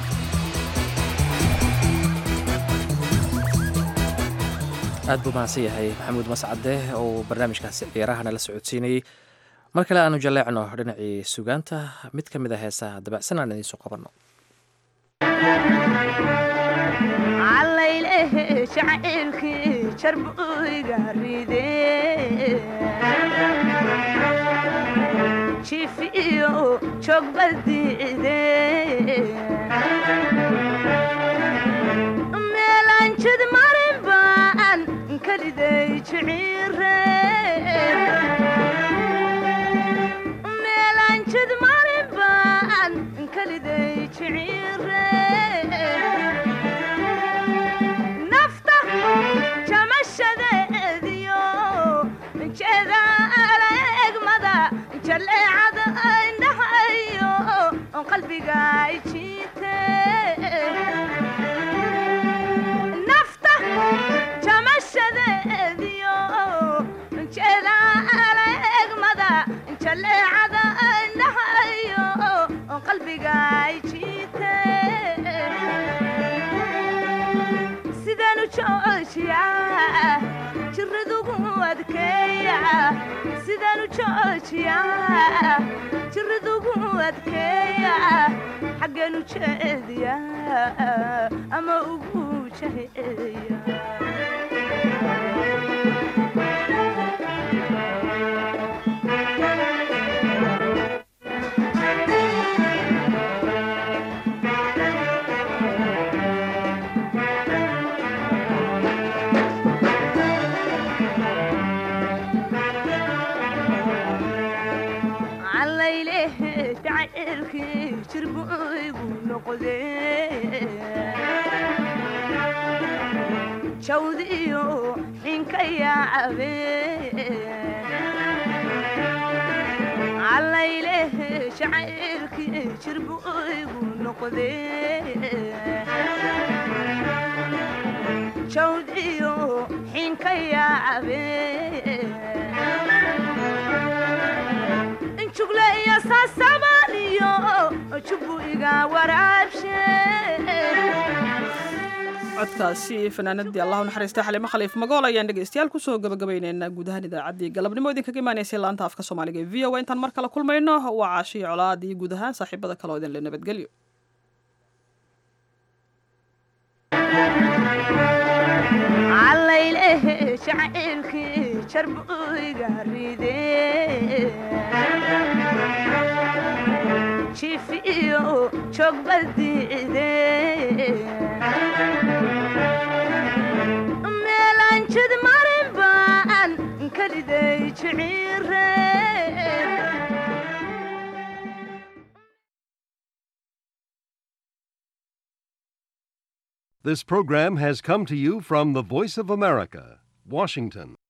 aad buu mahadsan yahay maxamuud mascade oo barnaamijkaasi ciyaarahana la socodsiinayey mar kale aanu jaleecno dhinacii sugaanta mid ka mid a heesaha dabacsan aan idiin soo qabanno calaylehe jacaylkii jarbuyga ride jiif iyo joogbadiide meelaan jid marin baan kaliday jiciire meelanjid marin baan kaliday jiciire nafta jamashadeediyo jeedaala egmada jaleecada indhahayo qalbiga jiite nafta jamashadeediyo jeedaala egmada jaleecada indhahayo qalbiga jiite sidanu joojiya jiradugu adkeeya sidanu joojiya jiradugu adkeeya xaggeenu jeediya ama ugu jaheeya calaylehe jacaylkii jirbuygu noqde jawd iyo xinka yaacabe calaylehe jacaylkii jirbuygu noqde jawd iyo xinka yaacabe jugle iyo saasabaaliyo jubu iga waraabshe codkaasi fanaanadii allah u naxariista xalimo khaliif magool ayaan dhegeystayaal kusoo gabagabayneynaa guud ahaan idaacaddii galabnimo idinkaga imaanaysay laanta afka soomaaliga ee v o a intaan mar kale kulmayno waa caashiyo colaad iyo guud ahaan saaxiibada kale oo idin le nabadgelyo calaylehe jacaylkii jarbuyga ride jiif iyo joogbadiide meelaan jid marin baan kaliday jiciire This program has come to you from the Voice of America, Washington.